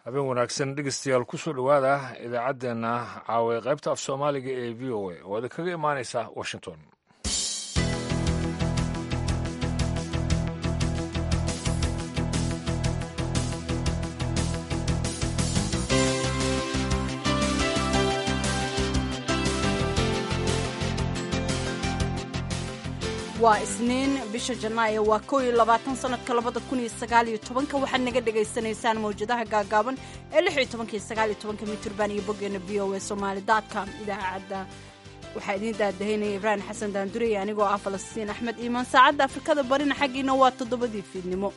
habeen wanaagsan dhegeystayaal kusoo dhowaada idaacaddeenna caawa qaybta af soomaaliga ee v o a oo idin kaga imaanaysa washington waa isniin bisha janaayo waa kow iyo labaatan sanadka labada kun iyo sagaal iyo tobanka waxaad naga dhagaysanaysaan mawjadaha gaagaaban ee lix iyo tobanka iyo sagaal iyo tobanka mitirban iyo boggeena v o a somaali dotcom idaacadda waxaa idiin daadahaynaya ibraahim xasan daandurey anigoo ah falastiin axmed iimaan saacadda afrikada barina xaggiina waa toddobadii fiidnimo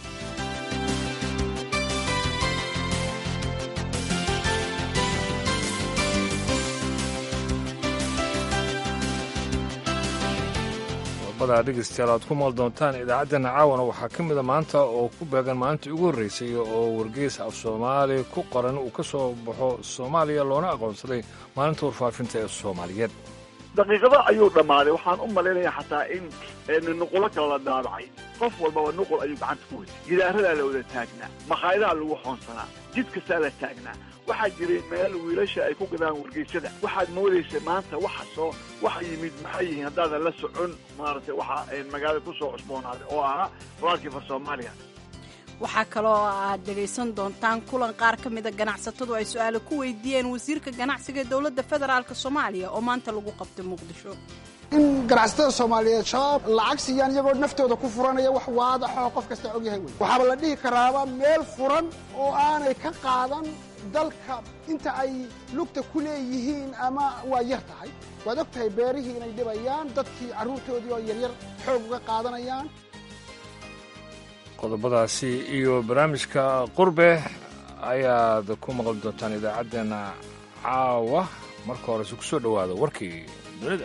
dhegeystayaal aad ku maal doontaan idaacaddeenna caawana waxaa ka mida maanta oo ku beegan maalintii ugu horreysay oo wargeys af soomaali ku qoran uu ka soo baxo soomaaliya loona aqoonsaday maalinta warfaafinta ee soomaaliyeed daqiiqado ayuu dhammaaday waxaan u malaynayaa xataa in nuqulo kale la daabacay qof walbaba nuqul ayuu gacanta ku weytay gidaaradaa la wada taagnaa makhaayadaha lagu xoonsanaa jid kastaa la taagnaa waxaa jiray meel wiilasha ay ku gadaan wargeysyada waxaad moodaysay maanta waxa soo waxa yimid maxay yihiin haddaadan la socon maaragtay waxa magaalada ku soo cusboonaaday oo ahaa walaalkii far soomaaliya waxaa kaloo aad dhegaysan doontaan kulan qaar ka mida ganacsatadu ay su-aalo ku weydiiyeen wasiirka ganacsiga ee dowladda federaalk soomaaliya oo maanta lagu qabtay muqdisho in ganacsatada soomaaliyeed shabaab lacag siiyaan iyagoo naftooda ku furanaya wax waadaxoo qof kasta ogyahay wey waxaaba la dhihi karaaba meel furan oo aanay ka qaadan dalka inta ay lugta ku leeyihiin ama waa yar tahay waad og tahay beerihii inay dhibayaan dadkii carruurtoodii oo yaryar xoog uga qaadanayaan qodobadaasi iyo barnaamijka qurbe ayaad ku maqli doontaan idaacaddeenna caawa marka horese ku soo dhowaada warkii dunida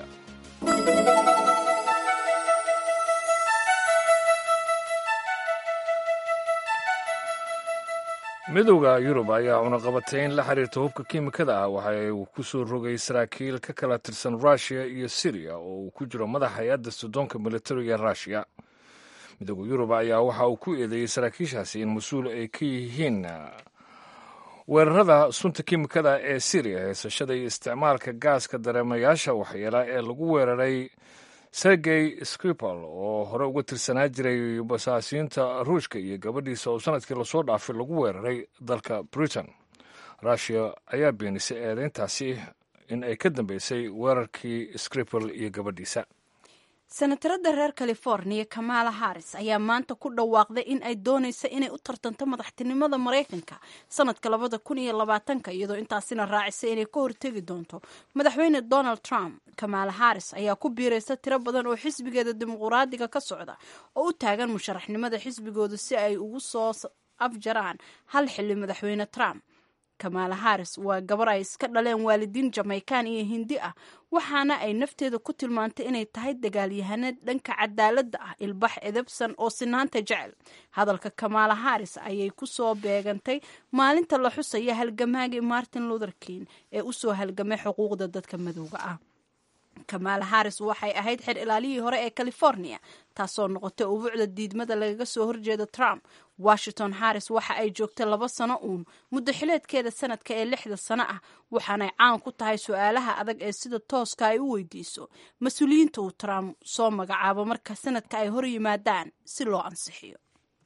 midowda yurub ayaa cunaqabatay in la xiriirta hubka kiimikada ah waxa uu ku soo rogay saraakiil ka kala tirsan ruushiya iyo siriya oo uu ku jiro madaxa hay-adda sudoonka militariga ruushiya midowda yurub ayaa waxa uu ku eedeeyey saraakiishaasi in mas-uul ay ka yihiin weerarada sunta kiimikada ee siriya haysashada iyo isticmaalka gaaska dareemayaasha waxyeela ee lagu weeraray sergey skripal oo hore uga tirsanaa jiray basaasiinta ruushka iyo gabadhiisa oo sanadkii lasoo dhaafay lagu weeraray dalka britain ruushiya ayaa beenisay eedeyntaasi in ay ka dambeysay weerarkii skripal iyo gabadhiisa senatarada reer californiya kamala harris ayaa maanta ku dhawaaqday in ay doonaysa inay u tartanto madaxtinimada maraykanka sanadka labada kun iyo labaatanka iyadoo intaasina raacisay inay ka hortegi doonto madaxweyne donald trump kamala harris ayaa ku biiraysa tiro badan oo xisbigeeda dimuquraadiga ka socda oo u taagan musharaxnimada xisbigooda si ay ugu soo afjaraan hal xili madaxweyne trump kamala harris waa gabar ay iska dhaleen waalidiin jamaykan iyo hindi ah waxaana ay nafteeda ku tilmaantay inay tahay dagaalyahaneed dhanka cadaaladda ah ilbax edebsan oo sinaanta jecel hadalka kamala harris ayay ku soo beegantay maalinta la xusaya halgamaagii martin luther king ee usoo halgamay xuquuqda dadka madowga ah kamala harris waxay ahayd xer ilaalihii hore ee california taasoo noqotay ubuucda diidmada lagaga soo horjeeda trump washington harris waxa ay joogtay laba sano uun muddo xileedkeeda sanadka ee lixda sano ah waxaanay caan ku tahay su-aalaha adag ee sida tooska ay u weydiiso mas-uuliyiinta uu trump soo magacaabo marka sanadka ay hor yimaadaan si loo ansixiyo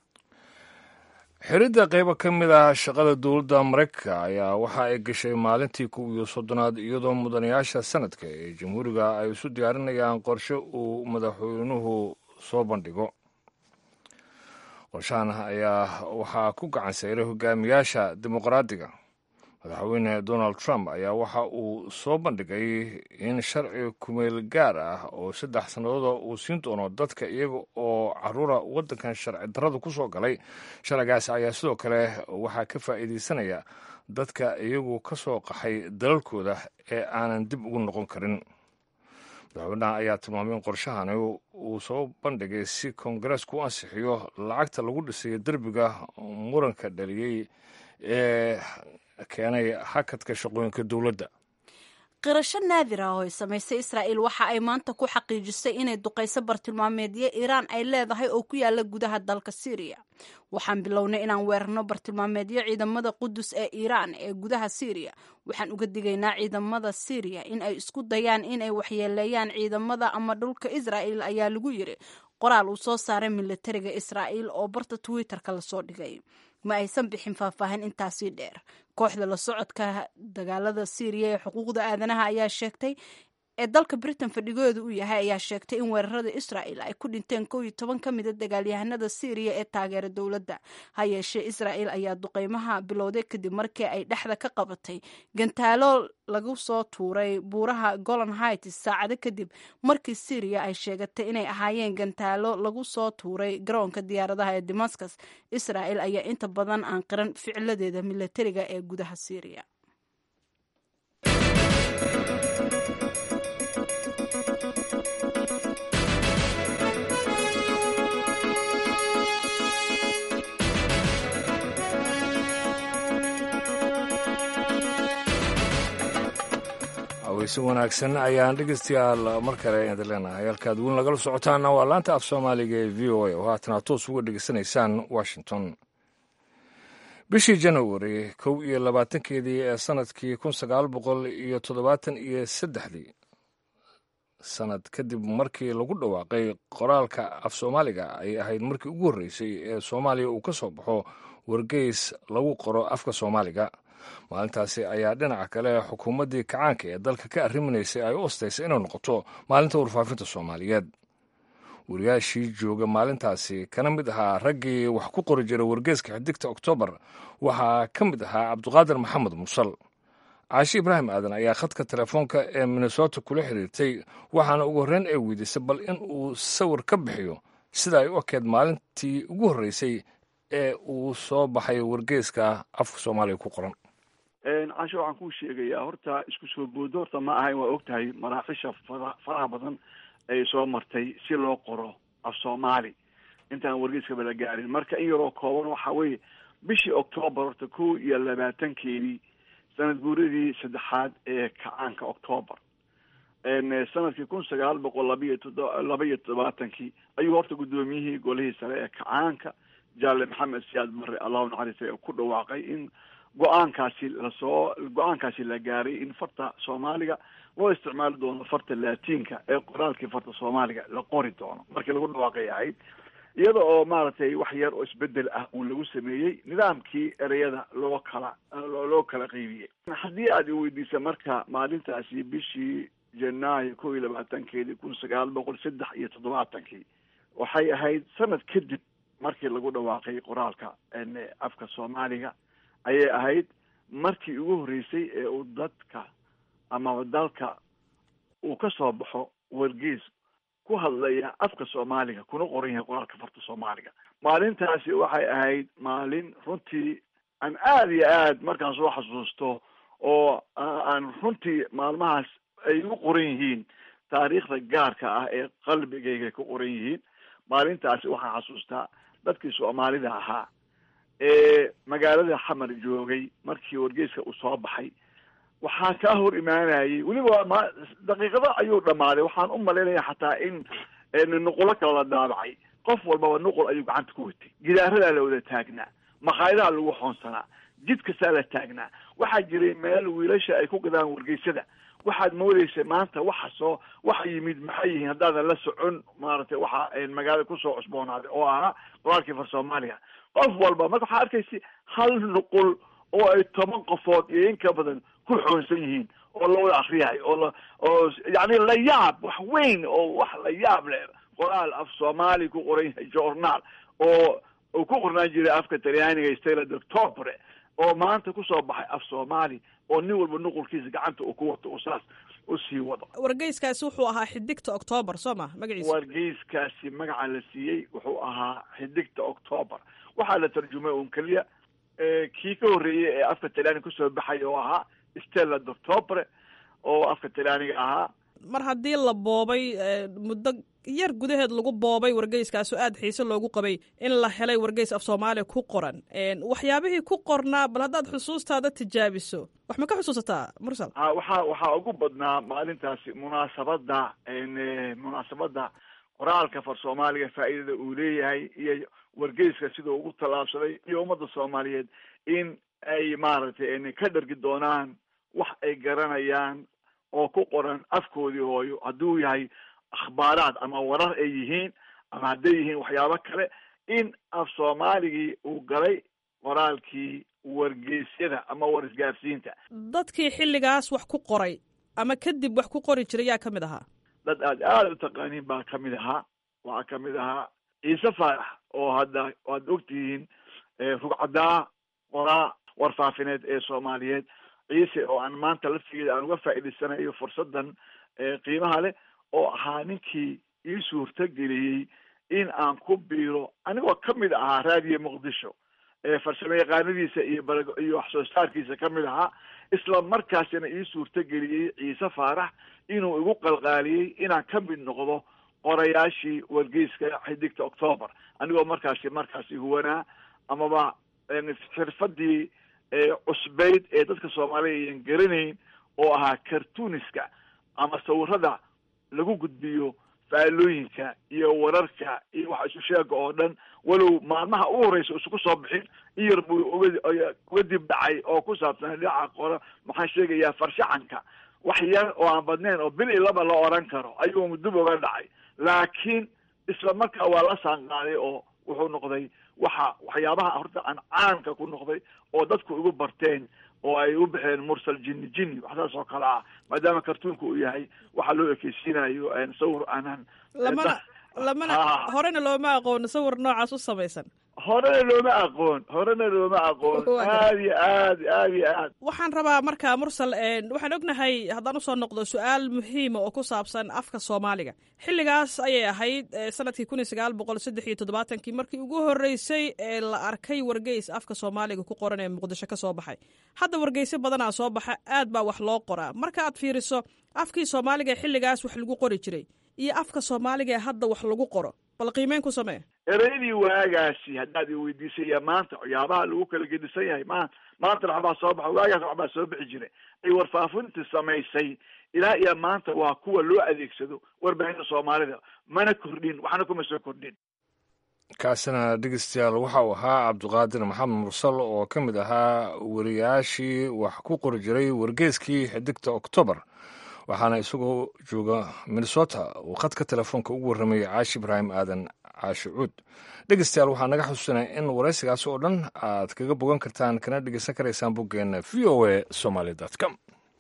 xiridda qaybo ka mid ah shaqada dowladda maraykanka ayaa waxa ay gashay maalintii kow iyo soddonaad iyadoo mudanayaasha sanadka ee jamhuuriga ay isu diyaarinayaan qorshe uu madaxweynuhu soo bandhigo qorshahan ayaa waxaa ku gacan sayray hogaamiyaasha dimuqraadiga madaxweyne donald trump ayaa waxa uu soo bandhigay in sharci kumeel gaar ah oo saddex sannadooda uu siin doono dadka iyaga oo caruura waddankan sharci darrada ku soo galay sharcigaas ayaa sidoo kale waxaa ka faa'iidaysanaya dadka iyagu ka soo qaxay dalalkooda ee aanan dib ugu noqon karin madaxweynaha ayaa tilmaamay in qorshahani uu soo bandhigay si koongareesku u ansixiyo lacagta lagu dhisayo derbiga muranka dhaliyey ee keenay hakadka shaqooyinka dowladda qirasho naadir ah oo ay samaysay israa'iil waxa ay maanta ku xaqiijisay inay duqayso bartilmaameedyo iiraan ay leedahay oo ku yaala gudaha dalka syriya waxaan bilownay inaan weerarno bartilmaameedyo ciidamada qudus ee iiraan ee gudaha syriya waxaan uga digaynaa ciidamada syriya in ay isku dayaan inay waxyeeleeyaan ciidamada ama dhulka israa'iil ayaa lagu yiri qoraal uu soo saaray militariga israa'iil oo barta twitter-ka lasoo dhigay ma aysan bixin faahfaahin intaasii dheer kooxda la socodka dagaalada syriya ee xuquuqda aadanaha ayaa sheegtay ee dalka britain fadhigooda u yahay ayaa sheegtay in weerarada israa'il ay ku dhinteen kow iyo toban ka mida dagaalyahanada syriya ee taageera dowladda ha yeeshee israa'il ayaa duqeymaha bilowday kadib markii ay dhexda ka qabatay gantaalo lagu soo tuuray buuraha golan hights saacado kadib markii syriya ay sheegatay inay ahaayeen gantaalo lagu soo tuuray garoonka diyaaradaha ee damascus israa'il ayaa inta badan aan qiran ficiladeeda militariga ee gudaha syriya weyse wanaagsan ayaan dhegeystayaal mar kale idin leenahay halkaad weli nagala socotaana waa laanta af soomaaliga ee v o a oo haatana toos uga dhegeysanaysaan washington bishii janawari kow iyo labaatankeedii ee sanadkii kun sagaal boqol iyo toddobaatan iyo saddexdii sanad kadib markii lagu dhawaaqay qoraalka af soomaaliga ay ahayd markii ugu horreysay ee soomaaliya uu ka soo baxo wargeys lagu qoro afka soomaaliga maalintaasi ayaa dhinaca kale xukuumaddii kacaanka ee dalka ka arriminaysay ay u ostaysay inay noqoto maalinta warfaafinta soomaaliyeed wariyaashii jooga maalintaasi kana mid ahaa raggii wax ku qori jiray wargeeska xidigta oktoobar waxaa ka mid ahaa cabduqaadir maxamed mursal caashi ibraahim aadan ayaa khadka telefoonka ee minnesota kula xiriirtay waxaana ugu horreyn ay weydiisay bal in uu sawir ka bixiyo sida ay u ekeed maalintii ugu horreysay ee uu soo baxay wargeeska afka soomaaliya ku qoran casho waxaan kuu sheegayaa horta isku soo boodo horta ma ahayn waa og tahay maraaxisha fara faraha badan ay soo martay si loo qoro af soomaali intaan wargeyskaba la gaarin marka in yaroo kooban waxa weeye bishii octoobar horta kow iyo labaatankeedii sanad guuradii saddexaad ee kacaanka octoobar sanadkii kun sagaal boqol labaiyo todo laba iyo toddobaatankii ayuu horta guddoomiyihii golihii sare ee kacaanka jaale maxamed siyaad barre allahu naxariistay ku dhawaaqay in go-aankaasi lasoo go-aankaasi la gaaray in farta soomaaliga loo isticmaali doono farta laatiinka ee qoraalkii farta soomaaliga la qori doono markii lagu dhawaaqay ahayd iyada oo maaragtay wax yar oo isbedel ah uu lagu sameeyey nidaamkii ereyada loo kala loo kala qeybiyey haddii aad iweydiisa marka maalintaasi bishii janaayo kow iyo labaatankeedii kun sagaal boqol saddex iyo toddobaatankii waxay ahayd sanad kadib markii lagu dhawaaqay qoraalka afka soomaaliga ayay ahayd markii ugu horreysay ee uu dadka amaba dalka uu ka soo baxo wargeys ku hadlaya afka soomaaliga kuna qoran yahay qoraalka farta soomaaliga maalintaasi waxay ahayd maalin runtii aan aada iyo aad markaan soo xasuusto oo aan runtii maalmahaas ay u qoran yihiin taariikhda gaarka ah ee qalbigayga ku qoran yihiin maalintaasi waxaan xasuustaa dadkii soomaalida ahaa ee magaalada xamar joogay markii wargeyska uu soo baxay waxaa kaa hor imaanayay weliba ma daqiiqado ayuu dhammaaday waxaan u malaynaya xataa in nuqulo kale la daabacay qof walbaba nuqul ayuu gacanta ku watay gidaaradaa la wada taagnaa maqaayadaha lagu xoonsanaa jid kastaa la taagnaa waxaa jiray meel wiilasha ay ku gadaan wargeysada waxaad moodeysa maanta waxa soo waxa yimid maxay yihiin haddaadan la socon maaragtay waxa magaalada kusoo cusboonaaday oo ahaa qoraalkii far soomaaliga qof walba marka waxaa arkaysa hal nuqul oo ay toban qofood iyo in ka badan ku xoonsan yihiin oo la wada akriyayo oo la oo yani la yaab wax weyn oo wax la yaab leh qoraal af soomaali ku qoran yahay journaal oo uu ku qornaan jiray afka talyaaniga stella doctobre oo maanta kusoo baxay af soomaali oo nin walba nuqulkiisa gacanta uu ku wato uu saas u sii wado wargeyskaasi wuxuu ahaa xidigta octoobar soo ma magaciisa wargeyskaasi magaca la siiyey wuxuu ahaa xidigta octoobar waxaa la tarjumay un keliya kii ka horreeyey ee afka talyaaniga kusoo baxay oo ahaa stella doctobre oo afka talyaaniga ahaa mar haddii la boobay muddo yar gudaheed lagu boobay wargeyskaasoo aad xiise loogu qabay in la helay wargeys af soomaaliya ku qoran waxyaabihii ku qornaa bal haddaad xusuustaada tijaabiso wax ma ka xusuusataa mursal waxaa waxaa ugu badnaa maalintaasi munaasabadda munaasabadda qoraalka far soomaaliga faa'iidada uu leeyahay iyo wargeyska sidau ugu tallaabsaday iyo ummadda soomaaliyeed in ay maaragtay ka dhargi doonaan wax ay garanayaan oo ku qoran afkoodii hooyo hadduu yahay akhbaaraad ama warar ay yihiin ama hadday yihiin waxyaabo kale in af soomaaligii uu galay qoraalkii wargeysyada ama war isgaarsiinta dadkii xilligaas wax ku qoray ama kadib wax ku qori jiray yaa ka mid ahaa dad aad aada u taqaaniin baa kamid ahaa waxaa kamid ahaa ciise faarax oo hadda waad ogtihiin rugcadaa qoraa warfaafineed ee soomaaliyeed ciise oo aan maanta laftigeeda aan uga faa'iidaysanayo fursadan qiimaha leh oo ahaa ninkii ii suurtageliyey in aan ku biiro anigoo kamid ahaa raadiyo muqdisho farsamo yaqaanadiisa iyo iyo wax soo saarkiisa kamid ahaa isla markaasina ii suurtageliyey ciise faarax inuu igu qalqaaliyey inaan ka mid noqdo qorayaashii wargeyska xidigta octoober anigoo markaasi markaasi huwanaa amaba xirfadii cusbeyd ee dadka soomaaliya ayan garanayn oo ahaa cartooniska ama sawirada lagu gudbiyo faalooyinka iyo wararka iyo waxa isu sheega oo dhan walow maalmaha ugu horeysa isuku soo bixin in yar buu uga uga dib dhacay oo ku saabsan dhinaca qora maxaan sheegayaa farshaxanka wax yar oo aan badnayn oo bil i laba la oran karo ayuu dib uga dhacay laakiin isla markaa waa la saanqaaday oo wuxuu noqday waxa waxyaabaha horta aan caanka ku noqday oo dadku igu barteen oo ay u baxeen mursal jinni jinni wax saas oo kale ah maadaama kartuunka uu yahay waxa loo ekeysiinayo sawir aanan lamana lamana horena looma aqoon sawir noocaas u samaysan horena looma aqoon horena looma aqoon aad iyo aad aad iyo aad waxaan rabaa marka mursal waxaan ognahay haddaan usoo noqdo su-aal muhiima oo ku saabsan afka soomaaliga xilligaas ayay ahayd sanadkii kun iyo sagaal boqol saddex iyo toddobaatankii markii ugu horreysay ee la arkay wargeys afka soomaaliga ku qoran ee muqdisho ka soo baxay hadda wargeysyo badanaa soo baxa aad baa wax loo qoraa marka aad fiiriso afkii soomaaliga ee xilligaas wax lagu qori jiray iyo afka soomaaliga ee hadda wax lagu qoro bal qiimeyn ku samee ereyadii waagaasi haddaad i weydiisaya maanta waxyaabaha lagu kala gedisan yahay ma maantana waxbaa soo baxa waagaas waxbaa soo bixi jiray ay warfaafinta samaysay ilaa iyo maanta waa kuwa loo adeegsado warbaahinta soomaalida mana kordhin waxna kuma soo kordhin kaasina dhegeystayaal waxa uu ahaa cabdiqaadir maxamed mursal oo ka mid ahaa wariyaashii wax ku qori jiray wargeeskii xidigta octoobar waxaana isagoo jooga minnesota uu khadka telefoonka ugu warramayay caashi ibraahim aadan caashi cuud dhegeystayaal waxaa naga xusuusanaya in waraysigaas oo dhan aad kaga bogan kartaan kana dhegeysan karaysaan boggeena v o a somaly com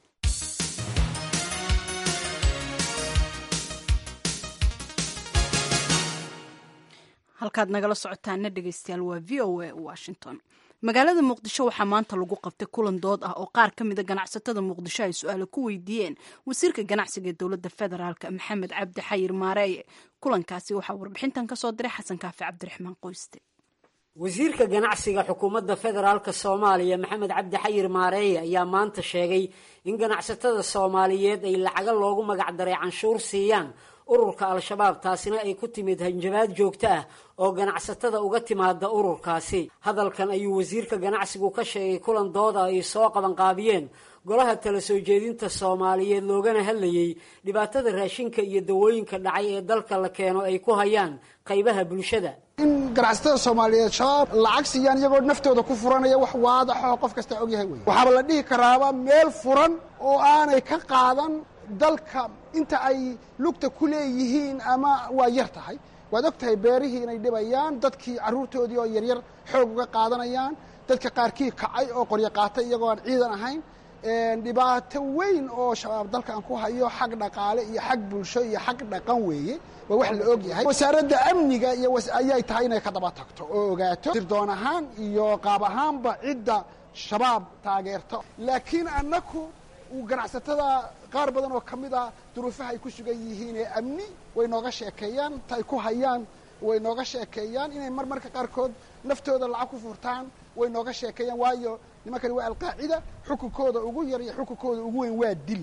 halkaad nagala socotaana dhegeystayaal waa v o a washington magaalada muqdisho waxaa maanta lagu qabtay kulan dood ah oo qaar ka mida ganacsatada muqdisho ay su-aalo ku weydiiyeen wasiirka ganacsiga ee dowladda federaalk maxamed cabdi xayir maareeye kulankaasi waxaa warbixintan kasoo diray xasan kaafi cabdiraxmaan qoyste wasiirka ganacsiga xukuumadda federaalk soomaaliya maxamed cabdi xayir maareeye ayaa maanta sheegay in ganacsatada soomaaliyeed ay lacaga loogu magacdaray canshuur siiyaan ururka al-shabaab taasina ay ku timid hanjabaad joogto ah oo ganacsatada uga timaada ururkaasi hadalkan ayuu wasiirka ganacsigu ka sheegay kulan dooda ay soo qabanqaabiyeen golaha tala soo jeedinta soomaaliyeed loogana hadlayey dhibaatada raashinka iyo dawooyinka dhacay ee dalka la keeno ay ku hayaan qaybaha bulshada in ganacsatada soomaaliyeed shabaab lacag siiyaan iyagoo naftooda ku furanaya wax waadaxoo qof kasta ogyahay wey waxaaba la dhihi karaaba meel furan oo aanay ka qaadan dalka inta ay lugta ku leeyihiin ama waa yar tahay waad og tahay beerihii inay dhibayaan dadkii carruurtoodii oo yaryar xoog uga qaadanayaan dadka qaarkii kacay oo qoryo qaatay iyagoo aan ciidan ahayn dhibaato weyn oo shabaab dalkan ku hayo xag dhaqaale iyo xag bulsho iyo xag dhaqan weeye waa wax la og yahay wasaaradda amniga iyo ayay tahay inay ka daba tagto oo ogaato sirdoon ahaan iyo qaab ahaanba cidda shabaab taageerto laakiin annaku ganacsatada qaar badan oo ka mid a duruufaha ay ku sugan yihiin ee amni way nooga sheekeeyaan ta ay ku hayaan way nooga sheekeeyaan inay mar marka qaarkood naftooda lacag ku furtaan way nooga sheekeeyaan waayo nimankani waa alqaacida xukunkooda ugu yar iyo xukunkooda ugu weyn waa dil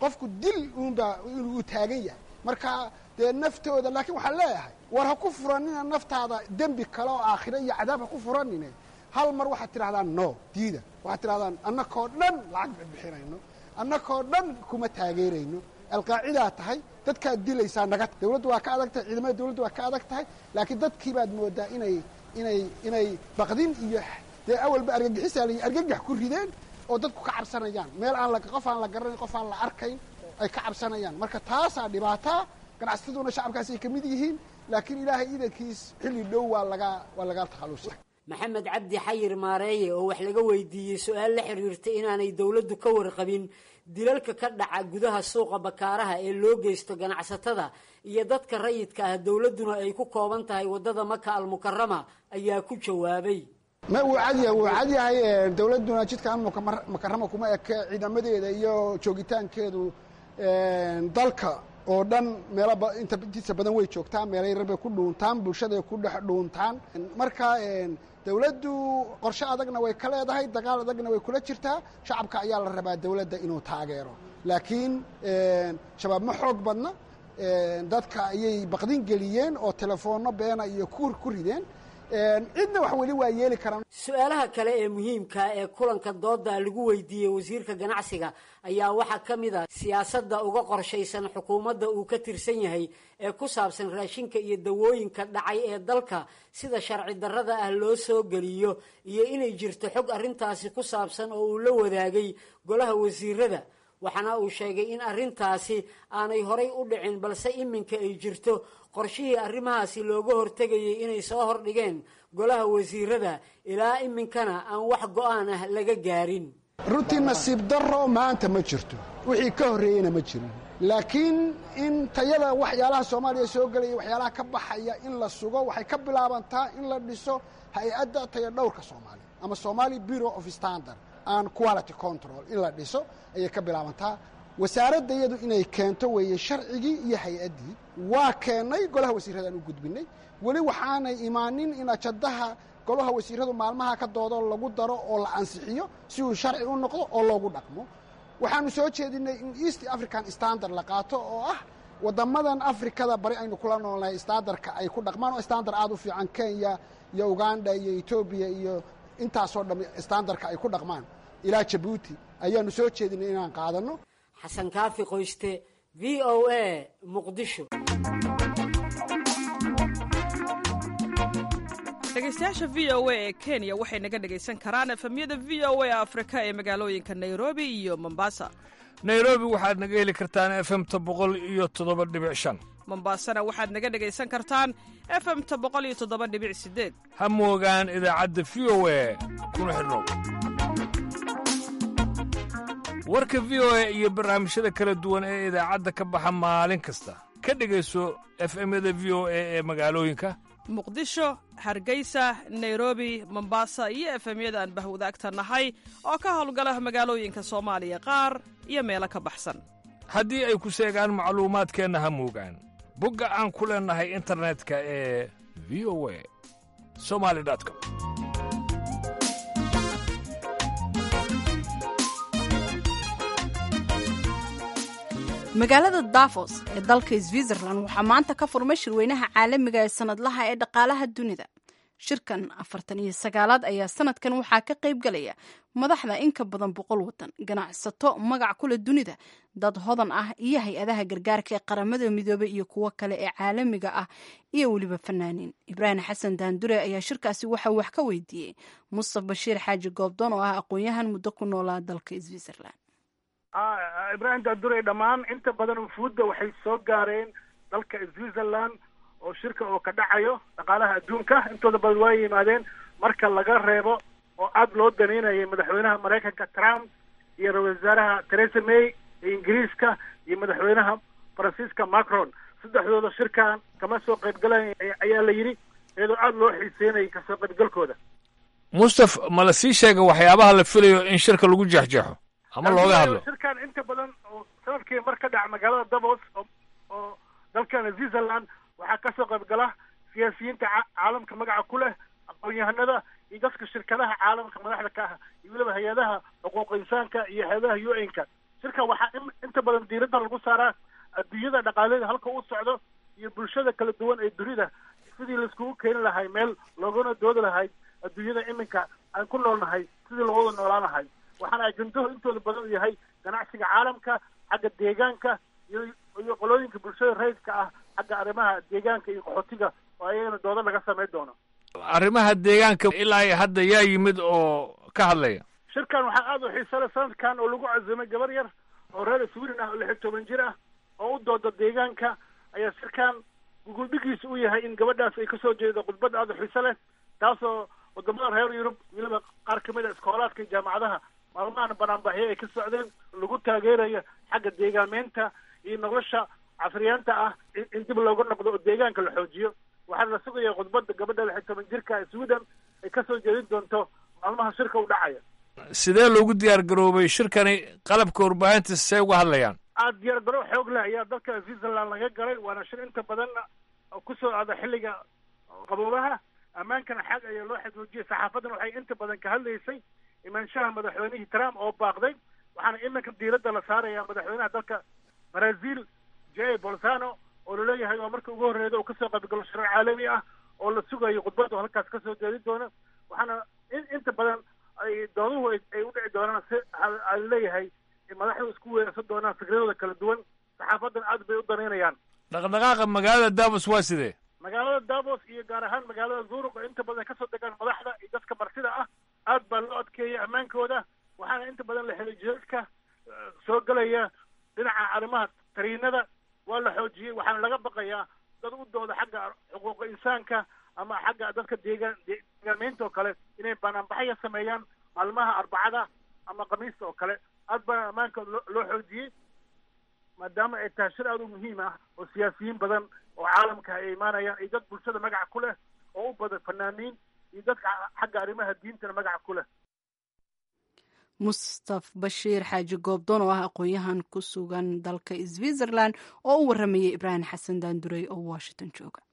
qofku dil uunbaa inuu taagan yahay marka dee naftooda laakiin waxaan leeyahay war ha ku furanina naftaada dembi kale oo aakhiro iyo cadaab ha ku furanine hal mar waxaad tidhahdaan no diida waxaad tidhahdaan annakoo dhan lacag ba bixinayno annakoo dhan kuma taageerayno alqaacidaa tahay dadkaad dilaysaa naga dawladdu waa ka adag tahay ciidamada dawladdu waa ka adag tahay laakiin dadkii baad moodaa inay inay inay baqdin iyo dee awalba argagixisaa la argagax ku rideen oo dadku ka cabsanayaan meel aan la qof aan la garanayn qof aan la arkayn ay ka cabsanayaan marka taasaa dhibaataa ganacsataduna shacabkaasi ay ka mid yihiin laakiin ilaahay idankiis xilli dhow waa laga waa laga takhallusa maxamed cabdi xayir maareeye oo wax laga weydiiyey su-aal la xiriirta inaanay dowladdu ka warqabin dilalka ka dhaca gudaha suuqa bakaaraha ee loo geysto ganacsatada iyo dadka rayidka ah dowladduna ay ku kooban tahay waddada maka almukarama ayaa ku jawaabay ma wuu cadyahay wuu cadyahay dawladduna jidkan mukarama kuma eke ciidamadeeda iyo joogitaankeedu dalka oo dhan meelo intiisa badan way joogtaan meelay rabay ku dhuuntaan bulshaday ku dhex dhuuntaan marka dawladdu qorshe adagna way ka leedahay dagaal adagna way kula jirtaa shacabka ayaa la rabaa dawladda inuu taageero laakiin shabaab ma xoog badna dadka ayay baqdin geliyeen oo telefoonno beena iyo kuur ku rideen cidna wax weli waa yeeli karaan su-aalaha kale ee muhiimka ee kulanka dooda lagu weydiiyey wasiirka ganacsiga ayaa waxaa ka mid a siyaasadda uga qorshaysan xukuumadda uu ka tirsan yahay ee ku saabsan raashinka iyo dawooyinka dhacay ee dalka sida sharci darrada ah loo soo geliyo iyo inay jirto xog arrintaasi ku saabsan oo uu la wadaagay golaha wasiirada waxaana uu sheegay in arrintaasi aanay horay u dhicin balse iminka ay jirto qorshihii arrimahaasi looga hortegayay inay soo hordhigeen golaha wasiirada ilaa iminkana aan wax go-aan ah laga gaarin runtii nasiib darro maanta ma jirto wixii ka horreeyeyna ma jirin laakiin in tayada waxyaalaha soomaaliya soo gelaya waxyaalaha ka baxaya in la sugo waxay ka bilaabantaa in la dhiso hay-adda taya dhowrka soomaaliya ama somali bureau of standard and quality control in la dhiso ayay ka bilaabantaa wasaaradda iyadu inay keento weeye sharcigii iyo hay-addii waa keennay golaha wasiirradaan u gudbinay weli waxaanay imaanin in ajadaha golaha wasiirradu maalmaha ka doodo lagu daro oo la ansixiyo si uu sharci u noqdo oo loogu dhaqmo waxaanu soo jeedinay in east african standard la qaato oo ah waddamadan afrikada bari aynu kula noolnahay standardka ay ku dhaqmaan oo standard aada u fiican kenya iyo uganda iyo etoobiya iyo intaasoo dham standardka ay ku dhaqmaan ilaa jabuuti ayaanu soo jeedinay inaan qaadanno xasan kaafi qoyste v o a muqdisho dhegeystayaasha v o a ee kenya waxay naga dhegaysan karaan efemyada v o a afrika ee magaalooyinka nairobi iyo mombasa nairobi waxaad naga heli kartaan efemta boqol iyo toddoba dhibic shan mombasana waxaad naga dhegaysan kartaan efemta boqol iyo toddoba dhibic sideed ha moogaan idaacadda v o a kuna xidhnow warka v o a iyo barnaamijyada kala duwan ee idaacadda ka baxa maalin kasta ka dhegayso efemyada v o a ee magaalooyinka muqdisho hargeysa nairobi mombasa iyo efemyada aan bahwadaagta nahay oo ka howlgala magaalooyinka soomaaliya qaar iyo meelo ka baxsan haddii ay ku seegaan macluumaadkeenna ha moogaan bogga aan ku leennahay internetka ee v o a somali com magaalada davos ee dalka switzerland waxaa maanta ka furmay shirweynaha caalamiga ee sanadlaha ee dhaqaalaha dunida shirkan afartan iyo sagaalaad ayaa sanadkan waxaa ka qayb galaya madaxda in ka badan boqol wadan ganacsato magac kule dunida dad hodan ah iyo hay-adaha gargaarka ee qaramada midoobey iyo kuwo kale ee caalamiga ah iyo weliba fanaaniin ibraahim xasan daandure ayaa shirkaasi waxa wax ka weydiiyey mustaf bashiir xaaji goobdoon oo ah aqoon-yahan muddo ku noolaa dalka switzerland ibraahim daandure dhammaan inta badan ufuudda waxay soo gaareen dalka switzerland oo shirka oo ka dhacayo dhaqaalaha adduunka intooda badan waa yimaadeen marka laga reebo oo aada loo daneynayay madaxweynaha maraykanka trump iyo ra-isul wasaaraha theresa may ee ingiriiska iyo madaxweynaha faransiiska macron saddexdooda shirkan kama soo qaybgalay ayaa la yidhi iyadoo aada loo xiiseynayay kasoo qaybgalkooda mustaf ma la sii sheega waxyaabaha la filayo in shirka lagu jeexjeexo ama looga hadlo shirkan inta badan oo sanadkii mar ka dhaca magaalada davos oo oo dalkan switzerland waxaa kasoo qayb gala siyaasiyiinta caalamka magaca ku leh aqoon-yahanada iyo dadka shirkadaha caalamka madaxda ka ah iyo weliba hay-adaha xuquuq insaanka iyo hay-adaha u n-ka shirkan waxaa inta badan diiradda lagu saaraa adduunyada dhaqaaleeda halka u socdo iyo bulshada kala duwan ee dunida sidii laiskugu keeni lahay meel loogana doodi lahay adduunyada iminka aan ku noolnahay sidii looga noolaan lahay waxaana ajendahu intooda badan u yahay ganacsiga caalamka xagga deegaanka iyo iyo qolooyinka bulshada rayidka ah xagga arrimaha deegaanka iyo qaxootiga oo ayagana doodo laga samayn doono arrimaha deegaanka ilaa hadda yaa yimid oo ka hadlaya shirkan waxaa aada u xiisale sanadkan oo lagu cazumay gabar yar oo reer sweden ah oo lix iyo toban jir ah oo u dooda deegaanka ayaa shirkan guguldhigiisa u yahay in gabadhaas ay kasoo jeedo khudbad aada u xiise leh taasoo wadamada reer yurub weliba qaar kamid a iskoolaadka iyo jaamacadaha maalmahan banaanbaxyo ay ka socdeen lagu taageerayo xagga deegaameynta iyo nolosha casriyaanta ah in dib looga noqdo oo deegaanka la xoojiyo waxaana la sugaya khudbadda gabadha lix iyo toban jirka ee sweden ay kasoo jeedin doonto maalmaha shirka u dhacaya sidee loogu diyaar garoobay shirkani qalabka warbaahinta see uga hadlayaan aada diyaar garo xoog leh ayaa dalka switzerland laga galay waana shir inta badanna kusoo aada xilliga qaboobaha ammaankana xag ayaa loo xagoojiyay saxaafadan waxay inta badan ka hadlaysay imaanshaha madaxweynihii trump oo baaqday waxaana iminka diiradda la saaraya madaxweynaha dalka brazil j bolsano oo laleeyahay waa marka ugu horreeda uu kasoo qaybgalo shirar caalami ah oo la sugayo khudbadda oo halkaas kasoo jeedin doono waxaana inta badan ay dooduhu ay u dhici doonaan si a leeyahay madaxdu isku weerarsan doonaan fikradooda kala duwan saxaafadan aad bay u danaynayaan dhaqdhaqaaqa magaalada davos waa sidee magaalada davos iyo gaar ahaan magaalada zurug oo inta badan kasoo degaan madaxda iyo dadka martida ah aad baa loo adkeeyay ammaankooda waxaana inta badan la helay jidadka soo gelaya dhinaca arrimaha tariinada waa la xoojiyey waxaana laga baqayaa dad u dooda xagga xuquuqa insaanka ama xagga dadka deegaan deegaameynta oo kale inay banaanbaxaya sameeyaan maalmaha arbacada ama khamiista oo kale aad baa ammaanka loo xoojiyey maadaama ay tahay shir aada u muhiim ah oo siyaasiyiin badan oo caalamka ay imaanayaan iyo dad bulshada magaca ku leh oo u badan fanaaniin iyo dadka xagga arrimaha diintana magaca ku leh mustaf bashiir xaaji goobdoon oo ah aqoon-yahan ku sugan dalka switzerland oo u waramayay ibraahim xasan daandurey oo washington jooga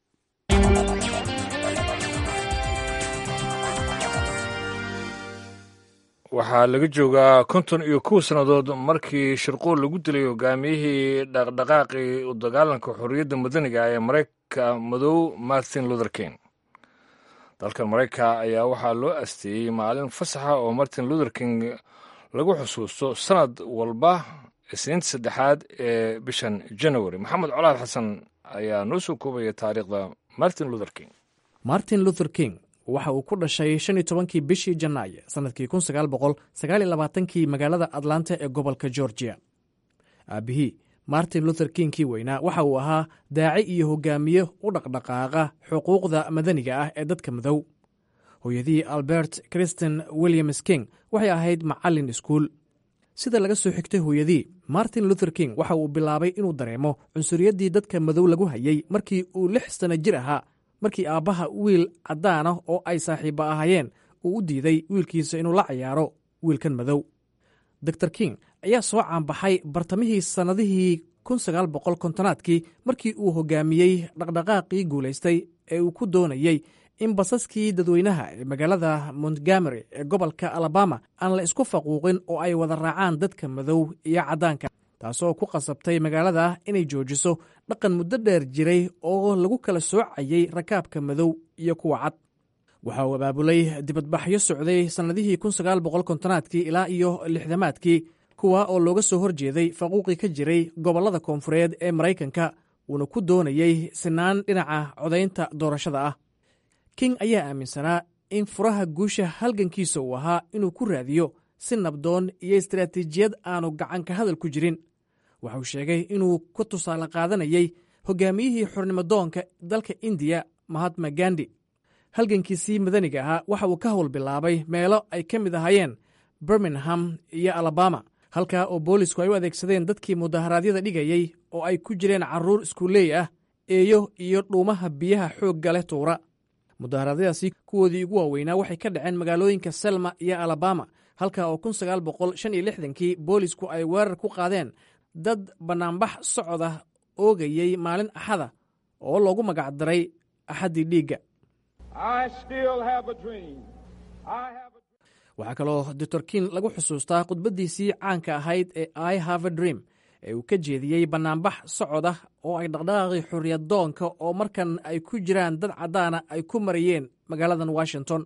waxaa laga joogaa konton iyo kow sannadood markii shirquul lagu dilay hogaamiyihii dhaqdhaqaaqii u dagaalanka xorriyadda madaniga ee maraykanka madow martin luther king dalkan maraykanka ayaa waxaa loo asteeyey maalin fasaxa oo martin luther king lagu xusuusto sanad walba isniinta saddexaad ee bishan january maxamed colaad xasan ayaa noo soo koobaya taariikhda martin luther king martin luther king waxa uu ku dhashay shan iyo tobankii bishii janaayo sannadkii kun sagaal boqol sagaal iyo labaatankii magaalada atlanta ee gobolka georgia aabbihii martin luther king kii weynaa waxa uu ahaa daaci iyo hogaamiye u dhaqdhaqaaqa xuquuqda madaniga ah ee dadka madow hooyadii albert christin williams king waxay ahayd macallin iskuul sida laga soo xigtay hooyadii martin luther king waxa uu bilaabay inuu dareemo cunsuriyaddii dadka madow lagu hayay markii uu lix sanno jir ahaa markii aabbaha wiil caddaana oo ay saaxiibba ahaayeen uu u diiday wiilkiisa inuu la ciyaaro wiilkan madow dor king ayaa soo caanbaxay bartamihii sannadihii kontonaadkii markii uu hogaamiyey dhaqdhaqaaqii guulaystay ee uu ku doonayey in basaskii dadweynaha ee magaalada montgomery ee gobolka alabama aan la isku faquuqin oo ay wada raacaan dadka madow iyo caddaanka taasoo ku qasabtay magaalada inay joojiso dhaqan muddo dheer jiray oo lagu kala soocayey rakaabka madow iyo kuwa cad waxa uu abaabulay dibadbaxyo socday sannadihii kontonaadkii ilaa iyo lixdamaadkii kuwa oo looga soo horjeeday faquuqii ka jiray gobollada koonfureed ee maraykanka uuna ku doonayey sinaan dhinaca codaynta doorashada ah king ayaa aaminsanaa in furaha guusha halgankiisa uu ahaa inuu ku raadiyo si nabdoon iyo istaraatiijiyad aanu gacanka hadal ku jirin waxauu sheegay inuu ka tusaale qaadanayey hogaamiyihii xornimodoonka dalka indiya mahatma gandi halgankiisii madaniga ahaa waxa uu ka howl bilaabay meelo ay ka mid ahaayeen birmingham iyo alabama halkaa oo boolisku ay u adeegsadeen dadkii mudaharaadyada dhigayey oo ay ku jireen carruur iskuuleey ah eeyo iyo dhuumaha biyaha xoogga leh tuura mudaharaadyadaasi kuwoodii ugu waaweynaa waxay ka dhaceen magaalooyinka selma iyo alabama halka oo kii boolisku ay weerar ku qaadeen dad bannaanbax socoda oogayey maalin axada oo loogu magacdaray axaddii dhiigga waxaa kaloo doctor king lagu xusuustaa khudbaddiisii caanka ahayd ee i have a dream ee uu ka jeediyey bannaanbax socod ah oo ay dhaqdhaqaaqii xorriyaddoonka oo markan ay ku jiraan dad caddaana ay ku marayeen magaaladan washington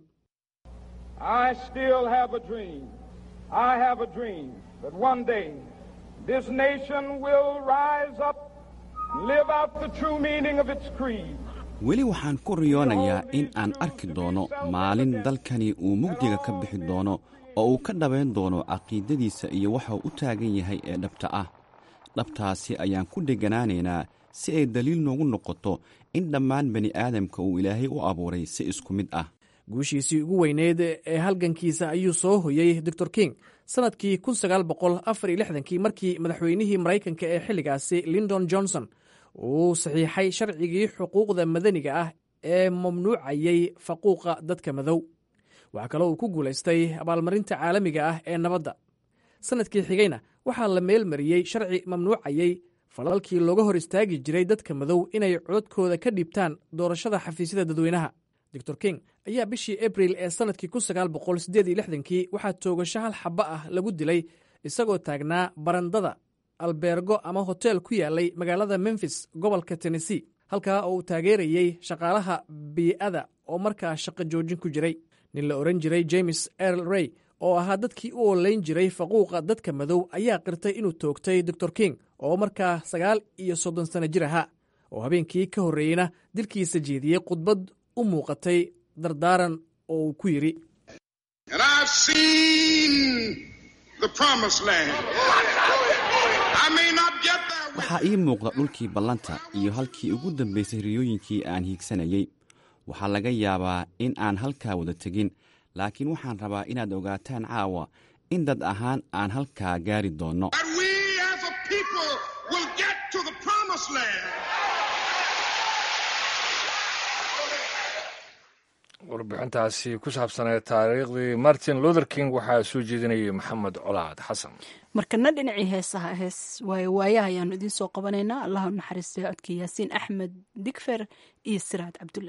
weli waxaan ku riyoonayaa in aan arki doono maalin dalkani uu mugdiga ka bixi doono oo uu ka dhabayn doono caqiidadiisa iyo waxauu u taagan yahay ee dhabta ah dhabtaasi ayaan ku deganaanaynaa si ay daliil noogu noqoto in dhammaan bani aadamka uu ilaahay u abuuray si isku mid ah guushiisii ugu weyneyd ee halgankiisa ayuu soo hoyey doctor king sannadkii kii markii madaxweynihii maraykanka ee xilligaasi lindon johnson uu saxiixay sharcigii xuquuqda madaniga ah ee mamnuucayey faquuqa dadka madow waxaa kaloo uu ku guulaystay abaalmarinta caalamiga ah ee nabadda sannadkii xigayna waxaa la meelmariyey sharci mamnuucayey falalkii looga hor istaagi jiray dadka madow inay codkooda ka dhiibtaan doorashada xafiisyada dadweynaha doctor king ayaa bishii abril ee sannadkii kii waxaa toogasho hal xaba ah lagu dilay isagoo taagnaa barandada albeergo ama hotel ku yaalay magaalada memfis gobolka tennessee halkaa oo uu taageerayey shaqaalaha bii'ada oo markaa shaqo joojin ku jiray nin la odhan jiray james erl rey oo ahaa dadkii u olayn jiray faquuqa dadka madow ayaa qirtay inuu toogtay doctor king oo markaa sagaal iyo soddon sanno jir ahaa oo habeenkii ka horreeyeyna dilkiisa jeediyey khudbad u muuqatay dardaaran oo uu ku yidhi waxaa ii muuqda dhulkii ballanta iyo halkii ugu dambaysay riyooyinkii aan hiigsanayey waxaa laga yaabaa in aan halkaa wada tegin laakiin waxaan rabaa inaad ogaataan caawa in dad ahaan aan halkaa gaari doonno warbixintaasi ku saabsanee taariikhdii martin luther king waxaa soo jeedinayay maxamed colaad xasan markana dhinacii heesaha hees waayo waayaha ayaanu idiin soo qabanaynaa allahu naxariistay codka yaasiin axmed digfer iyo siraad cabdulle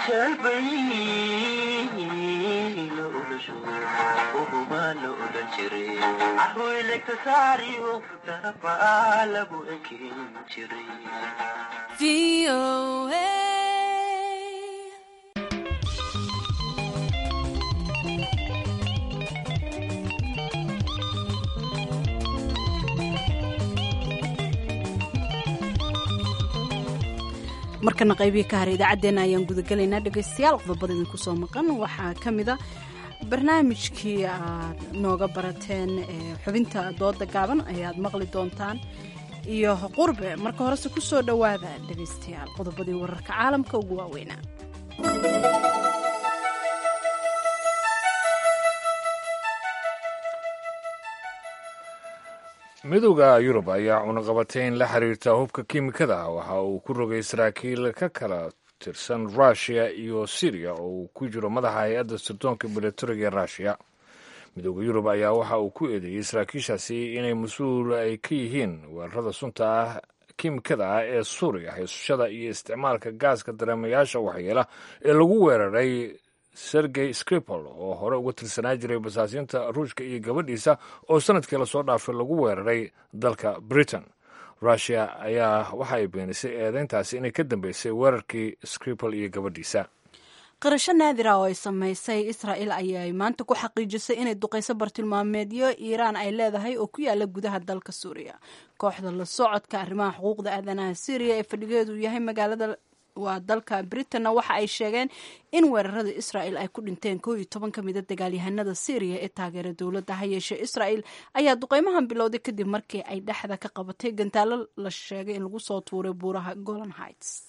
markana qaybihii ka hara idaacaddeenna ayaan gudagelaynaa dhegaystayaal qodobada idinku soo maqan waxaa ka mida barnaamijkii aad nooga barateen xubinta dooda gaaban ayaad maqli doontaan iyo qurbe marka horese ku soo dhowaada dhegaystayaal qodobadii wararka caalamka ugu waaweynaa midowda yurub ayaa cunaqabateyn la xiriirta hubka kiimikada ah waxa uu ku rogay saraakiil ka kala tirsan rushia iyo syriya oo uu ku jiro madaxa hay-adda sirdoonka milatariga rushia midowda yurub ayaa waxa uu ku eedeeyey saraakiishaasi inay mas-uul ay ka yihiin weerarada sunta ah kiimikada ah ee suuriya haysashada iyo isticmaalka gaaska dareemayaasha waxyeela ee lagu weeraray sergey skripal oo hore uga tirsanaa jiray basaasiinta ruushka iyo gabadhiisa oo sanadkii lasoo dhaafay lagu weeraray dalka britain rushia ayaa waxa ay beenisay eedeyntaasi inay ka dambeysay weerarkii skripal iyo gabadhiisa qirasho naadira oo ay samaysay israa'el ayay maanta ku xaqiijisay inay duqayso bartilmaameedyo iiraan ay leedahay oo ku yaala gudaha dalka suuriya kooxda la socodka arrimaha xuquuqda aadanaha syriya ee fadhigeedu yahay magaalada waa dalka britanna waxa ay sheegeen in weerarada israa'el ay ku dhinteen koo iyo toban ka mida dagaalyahanada syriya ee taageera dowladda ha yeeshee israa'el ayaa duqeymahan bilowday kadib markii ay dhexda ka qabatay gantaalo la sheegay in lagu soo tuuray buuraha golan heights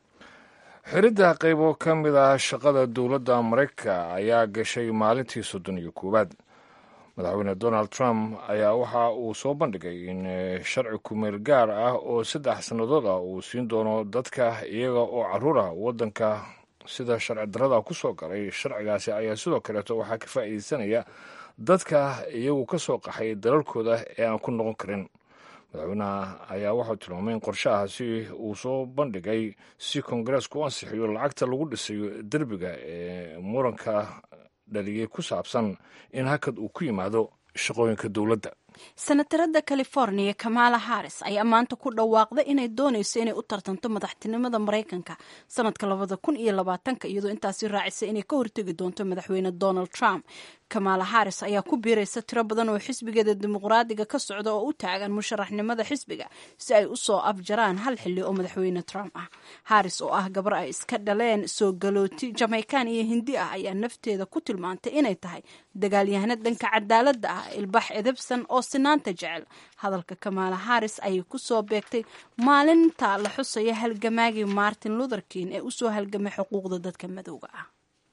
xiridda qaybo ka mid ah shaqada dowladda maraykanka ayaa gashay maalintii soddon iyo koowaad madaxweyne donald trump ayaa waxa uu soo bandhigay in sharci kumeel gaar ah oo saddex sannadood ah uu siin doono dadka iyaga oo caruur ah waddanka sida sharci darada ku soo galay sharcigaasi ayaa sidoo kaleeto waxaa ka faa'iideysanaya dadka iyagu ka soo qaxay dalalkooda ee aan ku noqon karin madaxweynaha ayaa waxau tilmaamay in qorshahaasi uu soo bandhigay si kongareesku u ansixiyo lacagta lagu dhisayo derbiga ee muranka dhaliyey ku saabsan in hakad uu ku yimaado shaqooyinka dowladda senatarada california kamala harris ayaa maanta ku dhawaaqday inay doonayso inay u tartanto madaxtinimada maraykanka sanadka labada kun iyo labaatanka iyadoo intaasi raacisay inay ka hortegi doonto madaxweyne donald trump kamala harris ayaa ku biiraysa tiro badan oo xisbigeeda dimuqraadiga ka socda oo u taagan musharaxnimada xisbiga si ay usoo afjaraan hal xili oo madaxweyne trump ah harris oo ah gabar ay iska dhaleen soo galooti jamaikan iyo hindi ah ayaa nafteeda ku tilmaantay inay tahay dagaalyahano dhanka cadaalada ah ilbax edebsan oo sinaanta jecel hadalka kamala harris ayay kusoo beegtay maalinta la xusaya halgamaagii martin luther king ee usoo halgamay xuquuqda dadka madowga ah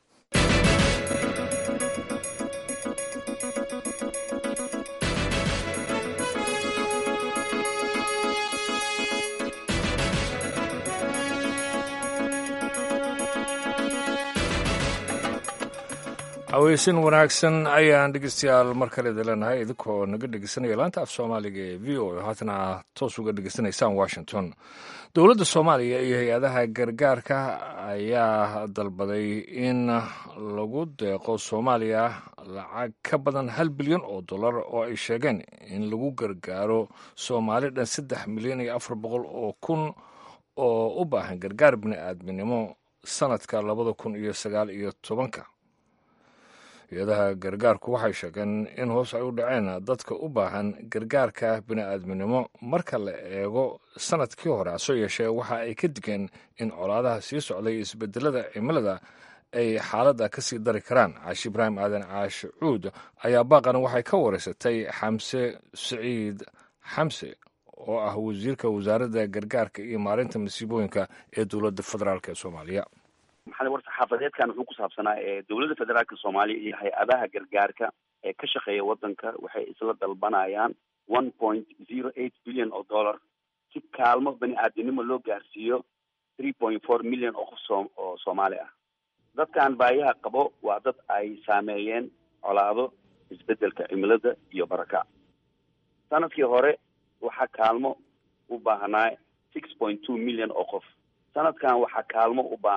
haweysin wanaagsan ayaan dhegeystayaal mar kale idinleenahay idinkoo naga dhegeysanaya laanta af soomaaliga ee v o haatana toos uga dhegeysanaysaan washington dowladda soomaaliya iyo hay-adaha gargaarka ayaa dalbaday in lagu deeqo soomaaliya lacag ka badan hal bilyan oo dollar oo ay sheegeen in lagu gargaaro soomaali dhan saddex milyan iyo afar boqol oo kun oo u baahan gargaar bini-aadminimo sanadka labada kun iyo sagaal iyo tobanka hay-adaha gargaarku waxay sheegeen in hoos ay u dhaceen dadka u baahan gargaarka bini-aadminimo marka la eego sanadkii hore hasoo yeeshee waxa ay ka digeen in colaadaha sii socday isbedelada cimilada ay xaaladda ka sii dari karaan caashi ibraahim aadan caashi cuud ayaa baaqan waxay ka wareysatay xamse siciid xamse oo ah wasiirka wasaaradda gargaarka iyo maarinta masiibooyinka ee dowladda federaalk ee soomaaliya maxaa war saxaafadeedkan wuxuu ku saabsanaa ee dowladda federaalka soomaaliya iyo hay-adaha gargaarka ee ka shaqeeya waddanka waxay isla dalbanayaan one point zero eight billion oo dollar si kaalmo bani aadamnimo loo gaarsiiyo three point four million oo qof soo oo soomaali ah dadkan baayaha qabo waa dad ay saameeyeen colaado isbedelka cimilada iyo barakac sanadkii hore waxaa kaalmo u baahnaa six point two million oo qof sanadkan waxaa kaalmo u baahan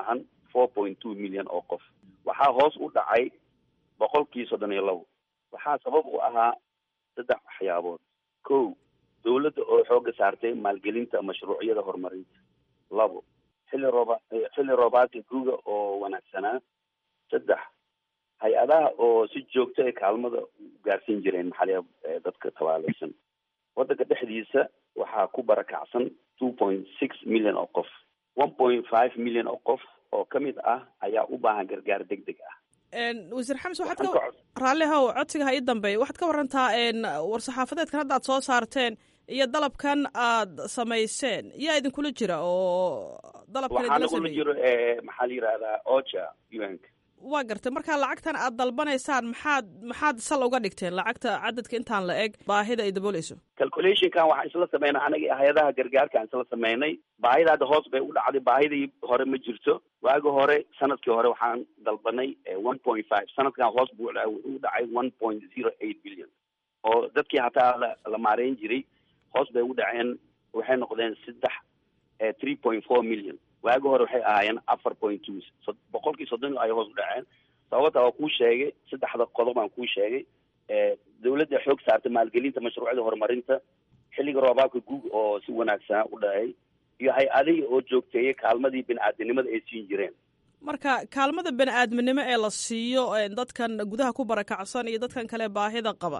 four point two million oo qof waxaa hoos u dhacay boqolkii soddon iyo labo waxaa sabab u ahaa saddex waxyaabood kow dawladda oo xooga saartay maalgelinta mashruucyada horumarinta labo xilli rooba xilli roobaadka guga oo wanaagsanaa saddex hay-adaha oo si joogto ee kaalmada u gaarsiin jireen maxaliya dadka tabaalaysan waddanka dhexdiisa waxaa ku barakacsan two point six million oo qof one point five million oo qof oo ka mid ah ayaa u baahan gargaar deg deg ah wasiir xames waxaad ka raalli how codsiga ha ii dambeeya waxaad ka warantaa war-saxaafadeedkan hadda aad soo saarteen iyo dalabkan aad samayseen yaa idinkula jira oo dalabkan waxaa idinla nagula sameeyey jiro maxaa la yidhahdaa ocha un-ka waa gartay marka lacagtan aad dalbanaysaan maxaad maxaad sal uga dhigteen lacagta cadadka intaan la eg baahida ay dabooleyso calculationkan waxaan isla sameynay anaga hay-adaha gargaarka aan isla sameynay baahida hadda hoos bay u dhacday baahidii hore ma jirto waagi hore sanadkii hore waxaan dalbanay one point five sanadkan hoos buu u dhacay one point zero eight billion oo dadkii hataa la la maareyn jiray hoos bay u dhaceen waxay noqdeen saddex three point four million waagi hore waxay ahaayeen afar point two boqolkii soddon ay hoos u dhaceen sababta waa kuu sheegay saddexda qodob aan kuu sheegay dawladda xoog saartay maalgelinta mashruucyada horumarinta xilliga roobaabka guug oo si wanaagsanaa u dhacay iyo hay-adihii oo joogteeyay kaalmadii bini-aadinimada ay siin jireen marka kaalmada bani aadminimo ee la siiyo dadkan gudaha ku barakacsan iyo dadkan kale baahida qaba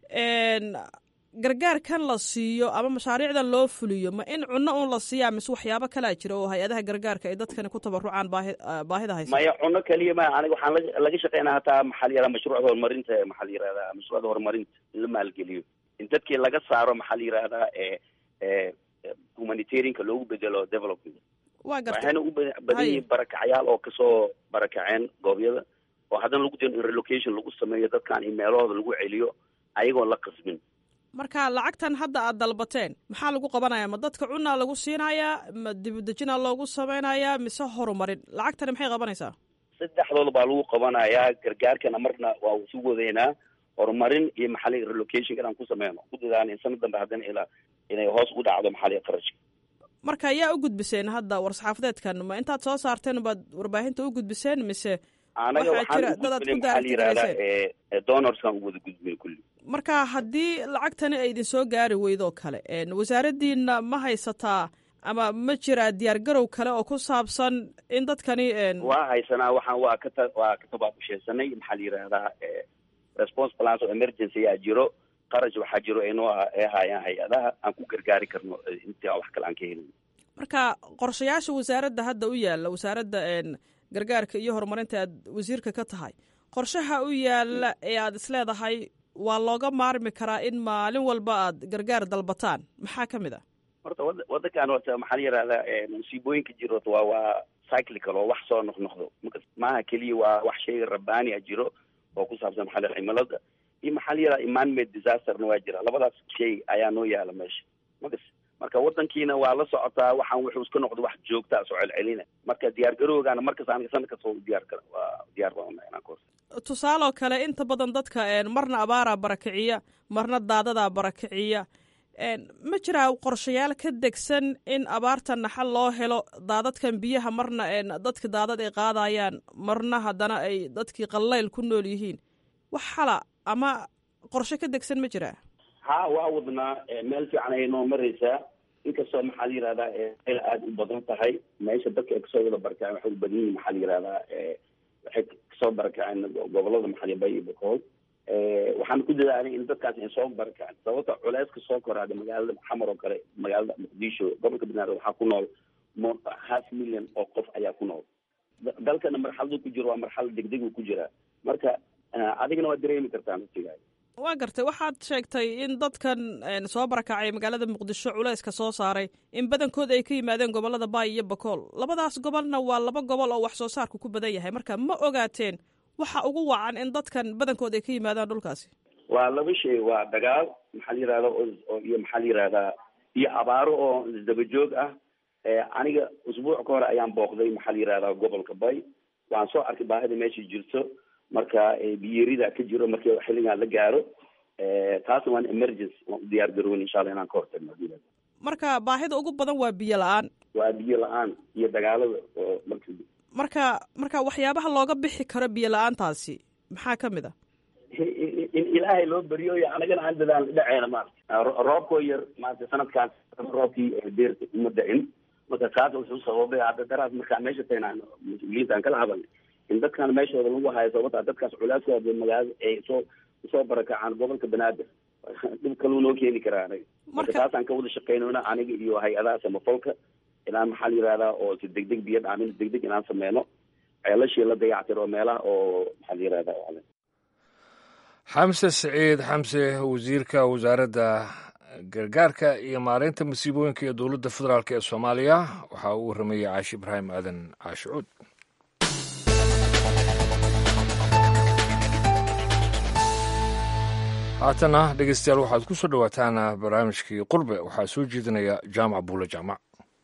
gargaarkan la siiyo ama mashaariicdan loo fuliyo ma in cunno un la siiyaa mise waxyaabo kalaa jira oo hay-adaha gargaarka ay dadkani ku tabarucaan baahi baahida haysa maya cunno keliya ma aniga waxaan la laga shaqeynaa hataa maxaa la yihahdaa mashruucda horumarinta maxaa la yihahdaa mashruucda horumarinta in la maalgeliyo in dadkii laga saaro maxaa la yihahdaa humanitarianka loogu bedelo development waa gartay waxayna u badan yihiin barakacyaal oo kasoo barakaceen goobyada oo haddana lagu dayno in relocation lagu sameeyo dadkan in meelahooda lagu celiyo ayagoon la qasbin marka lacagtan hadda aad dalbateen maxaa lagu qabanayaa ma dadka cunaa lagu siinayaa ma dibudejinaa loogu sameynayaa mise horumarin lacagtani maxay qabanaysaa saddexdooda baa lagu qabanayaa gargaarkana marna waa isu wadaynaa horumarin iyo maxali relocation inaan ku sameyno ku dadaan in sanad dambe haddana ilaa inay hoos u dhacdo maxali qarashka marka yaa u gudbiseen hadda war-saxaafadeedkan ma intaad soo saarteen baad warbaahinta u gudbiseen mise anaga waxaa jira waxaan dad aad ugudbinay ku maxaa la yihahdaa daartigarayseen donorskan u wada gudbinay kulli marka haddii lacagtani ay idin soo gaari weydoo kale wasaaraddiina ma haysataa ama ma jiraa diyaargarow kale oo ku saabsan in dadkani waa haysanaa waxaan waa ka ta waa ka tabaabusheysanay maxaa la yihahdaa response plans oo emergency ayaa jiro qarash waxaa jiro aynoo ay haayaan hay-adaha aan ku gargaari karno intii aan wax kale aan ka helin marka qorshayaasha wasaaradda hadda u yaalla wasaaradda gargaarka iyo horumarinta aad wasiirka ka tahay qorshaha u yaalla ee aad isleedahay waa looga maarmi karaa in maalin walba aad gargaar dalbataan maxaa ka mid ah horta wada wadankan horta maxaa la yihahdaa musiibooyinka jiro horta waa waa cyclical oo wax soo noqnoqdo marka maaha keliya waa wax shay rabbaani a jiro oo ku saabsan maxaa la yihahdaa cimilada iyo maxaa la yihahdaa man-made disasterna waa jira labadaas shay ayaa noo yaala meesha makas marka wadankiina waa la socotaa waxaan wuxuu iska noqdo wax joogtaa soo celcelina marka diyaar garowgaana markas aniga sanad kasta waa u diyaar kara waa diyaar baan unahay inaan ka horta tusaaloo kale inta badan dadka marna abaaraa barakiciya marna daadadaa barakiciya ma jiraa qorshayaal ka degsan in abaarta naxal loo helo daadadkan biyaha marna dadka daadad ay qaadayaan marna haddana ay dadkii qallayl ku nool yihiin wax xala ama qorshe ka degsan ma jiraa ha waa wadnaa meel fiican ayay noo maraysaa inkastoo maxaa la yihahdaa meel aada u badan tahay meesha dadka ay kasoo wada barakaceen waxay u badan yihin maxaa la yihahdaa waxay kasoo barakaceen gobolada maxali bay iyo bakool waxaan ku dadaalay in dadkaas ay soo barakaceen sababta culeyska soo koraada magaalada xamar oo kale magaalada muqdisho gobolka banaadir waxaa ku nool mo half million oo qof ayaa ku nool dalkana marxaladu ku jiro waa marxalad degdeg ku jiraa marka adigana waa dareemi kartaa naftigaada waa gartay waxaad sheegtay in dadkan soo barakacay magaalada muqdisho culeyska soo saaray in badankood ay ka yimaadeen gobolada baay iyo bakool labadaas gobolna waa laba gobol oo wax soo saarku ku badan yahay marka ma ogaateen waxa ugu wacan in dadkan badankood ay ka yimaadaan dhulkaasi waa laba shay waa dagaal maxaa la yihahda oo iyo maxaa la yihahdaa iyo abaaro oo isdaba joog ah aniga usbuuc ka hore ayaan booqday maxaa la yihahdaa gobolka bay waan soo arkay baahida meesha jirto marka biyerida ka jiro markii xilligan la gaaro taasna waan emergency waan u diyaar garoon insha allah inaan ka hortagno marka baahida ugu badan waa biyo la-aan waa biyo la-aan iyo dagaalada oo marka marka marka waxyaabaha looga bixi karo biyo la-aantaasi maxaa ka mid a in ilaahay loo beriyo iyo anagana aan dadaal dhaceena maarata roobkoo yar maarata sanadkaan roobkii deerta uma da-in marka kaas wuxuu sababay hadda daraas markaan meesha taynaan mas-uuliyiinta aan kala hadalnay in dadkan meeshooda lagu hayo sababta dadkaas culaaskooda magaalada ay soo usoo barakacaan gobolka banaadir dhib kaluu noo keeni karaa anaga marka taasaan ka wada shaqeynona aniga iyo hay-adaha samafalka inaan maxaa la yihahdaa oo si degdeg biyo dhaamin degdeg inaan sameyno ceelashii la dayactiro meelaha oo maxaa la yihahdaa xamse saciid xamse wasiirka wasaaradda gargaarka iyo maareynta masiibooyinka ee dowladda federaalk ee soomaaliya waxaa uu waramayey caashi ibraahim aadan caashicuud haatana dhegeystayaal waxaad ku soo dhowaataan barnaamijkii qurbe waxaa soo jeedinaya jaamac buule jaamac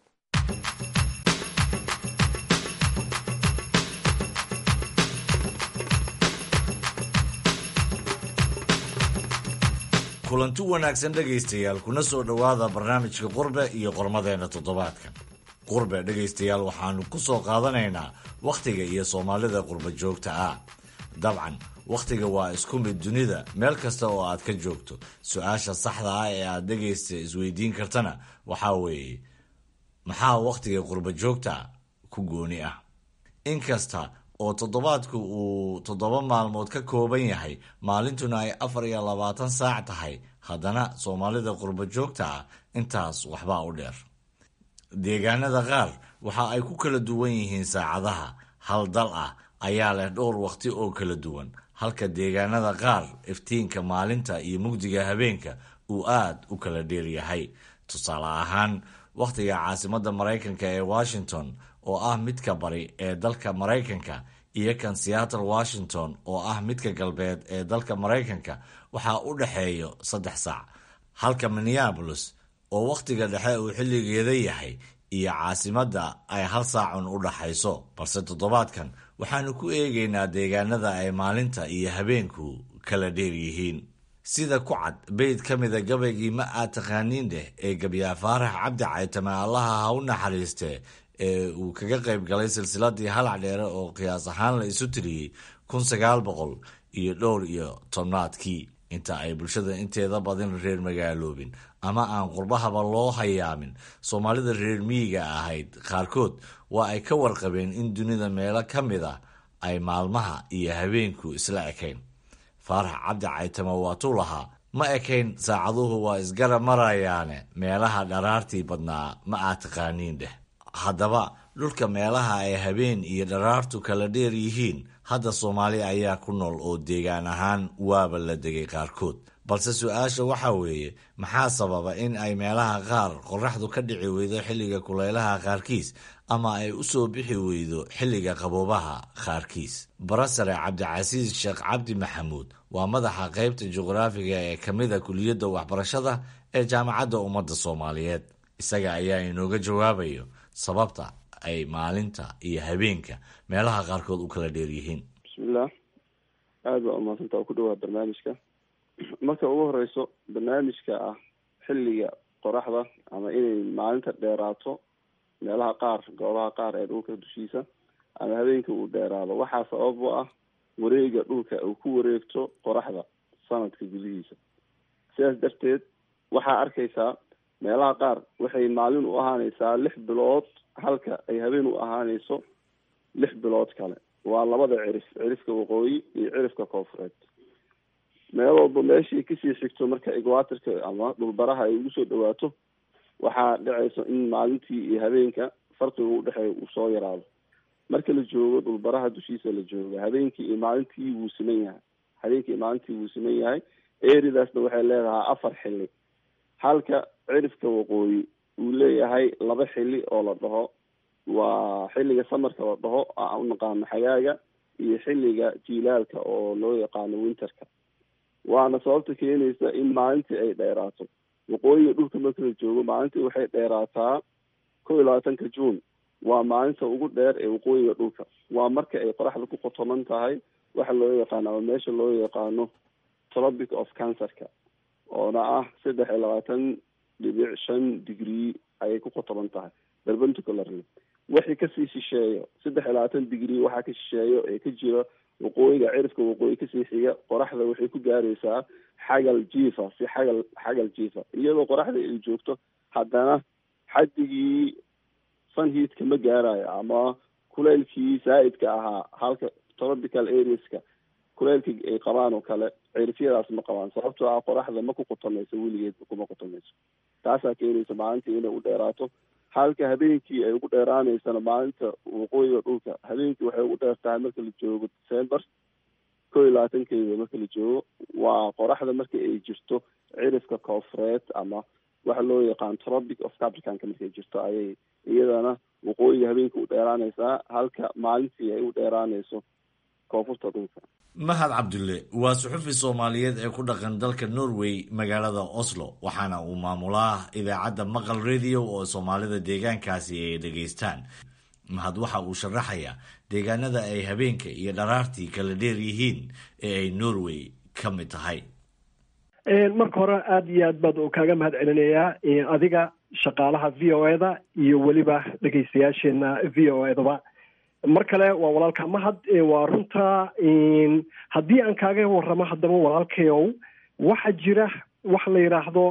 kulanti wanaagsan dhegaystayaal kuna soo dhowaada barnaamijka qurbe iyo qormadeenna toddobaadkan qurbe dhegaystayaal waxaanu ku soo qaadanaynaa wakhtiga iyo soomaalida qurba joogta ah dabcan wakhtiga waa isku mid dunida meel kasta oo aad ka joogto su-aasha saxda ah ee aad dhegaysta isweydiin kartana waxaa weeye maxaa wakhtiga qurba joogta ku gooni ah inkasta oo toddobaadku uu toddoba maalmood ka kooban yahay maalintuna ay afar iyo labaatan saac tahay haddana soomaalida qurba joogta ah intaas waxbaa u dheer deegaanada qaar waxa ay ku kala duwan yihiin saacadaha hal dal ah ayaa leh dhowr wakhti oo kala duwan halka deegaanada qaar iftiinka maalinta iyo mugdiga habeenka uu aad u kala dheer yahay tusaale ahaan wakhtiga caasimadda maraykanka ee washington oo ah midka bari ee dalka maraykanka iyo kan seattle washington oo ah midka galbeed ee dalka maraykanka waxaa u dhexeeyo saddex saac halka minneabolis oo wakhtiga dhexe uu xilligeeda yahay iyo caasimadda ay hal saacun u dhaxayso balse toddobaadkan waxaanu ku eegaynaa deegaanada ay maalinta iyo habeenku kala dheer yihiin sida ku cad beyd ka mida gabaygii ma aad taqaaniin dheh ee gabyaa faarax cabdi caytame allaha ha u naxariistee ee uu kaga qayb galay silsiladii halac dheere oo qiyaas ahaan la isu tiriyey kun sagaal boqol iyo dhowr iyo tobnaadkii inta ay bulshada inteeda badin reer magaaloobin ama aan qurbahaba loo hayaamin soomaalida reer miyiga ahayd qaarkood waa ay ka warqabeen in dunida meelo ka mid a ay maalmaha iyo habeenku isla ekayn faarax cabdi caytame waatuu lahaa ma ekayn saacaduhu waa isgara marayaane meelaha dharaartii badnaa ma aad taqaaniin dheh haddaba dhulka meelaha ay habeen iyo dharaartu kala dheer yihiin hadda soomaali ayaa ku nool oo deegaan ahaan waaba la degay qaarkood balse su-aasha waxaa weeye maxaa sababa in ay meelaha qaar qoraxdu ka dhici weydo xilliga kulaylaha qaarkiis ama ay u soo bixi weydo xilliga qaboobaha qaarkiis barasare cabdicasiis sheekh cabdi maxamuud waa madaxa qaybta juqraafiga ee ka mida kuliyadda waxbarashada ee jaamacadda ummadda soomaaliyeed isaga ayaa inooga jawaabayo sababta ay maalinta iyo habeenka meelaha qaarkood u kala dheer yihiin bismillaah aada baa umaadsanta oo ku dhawaa barnaamijka marka ugu horeyso barnaamijka ah xilliga qoraxda ama inay maalinta dheeraato meelaha qaar goobaha qaar ee dhulka dushiisa ama habeenka uu dheeraado waxaa sabab u ah wareega dhulka uu ku wareegto qoraxda sanadka gudihiisa sidaas darteed waxaa arkaysaa meelaha qaar waxay maalin u ahaaneysaa lix bilood halka ay habeen u ahaaneyso lix bilood kale waa labada cirif cirifka waqooyi iyo cirifka koofureed meel walba meeshii kasii xigto marka equatorka ama dhulbaraha ay ugu soo dhawaato waxaa dhacayso in maalintii iyo habeenka farqiga udhexeeya uu soo yaraado marka la joogo dhulbaraha dushiisa la jooga habeenkii iyo maalintii wuu siman yahay habeenkii iyo maalintii wuu siman yahay eridaasna waxay leedahay afar xili halka cirifka waqooyi uu leeyahay laba xili oo la dhaho waa xilliga samarka la dhaho aan unaqaano xagaaga iyo xilliga jiilaalka oo loo yaqaano winterka waana sababta keenaysa in maalintii ay dheeraato waqooyiga dhulka marka la joogo maalintii waxay dheeraataa kow iyo labaatanka juun waa maalinta ugu dheer ee waqooyiga dhulka waa marka ay qoraxda ku qotoman tahay waxa loo yaqaano ama meesha loo yaqaano tropic of cancerka oona ah saddex iyo labaatan dhibic shan degree ayay ku qotoban tahay perpendicularly wixii kasii shisheeyo saddex iyo labaatan digrii waxaa ka shisheeyo ee ka jiro waqooyiga cirifka waqooyi kasii xiga qoraxda waxay ku gaaraysaa xagal jiifa si xagal xagal jiifa iyadoo qoraxda ay joogto haddana xaddigii sunheatka ma gaarayo ama kuleylkii zaa'idka ahaa halka tropical areaska kuleylka ay qabaan oo kale cirifyadaas ma qabaan sababtoo ah qoraxda ma ku qutomayso weligeedba kuma qutomayso taasaa keenaysa maalintii inay u dheeraato halka habeenkii ay ugu dheeraanaysana maalinta waqooyiga dhulka habeenkii waxay ugu dheer tahay marka la joogo december kow iyo labaatankeeda marka la joogo waa qoraxda marka ay jirto cirifka koofureed ama waxa loo yaqaan tropic of capricanka markay jirto ayay iyadana waqooyiga habeenkii u dheeraanaysaa halka maalintii ay u dheeraanayso koonfurta dhulka mahad cabdulle waa suxufi soomaaliyeed ee ku dhaqan dalka norway magaalada oslo waxaana uu maamulaa idaacadda maqal radio oo soomaalida deegaankaasi ay dhegaystaan mahad waxa uu sharaxayaa deegaanada ay habeenka iyo dharaartii kala dheer yihiin ee ay norway ka mid tahay marka hore aada iyo aad baad u kaaga mahad celinayaa adiga shaqaalaha v o eda iyo weliba dhegeystayaasheena v o edaba mar kale waa walaalka mahad waa runta haddii aan kaaga waramo haddaba walaalkayow waxaa jira wax la yidhaahdo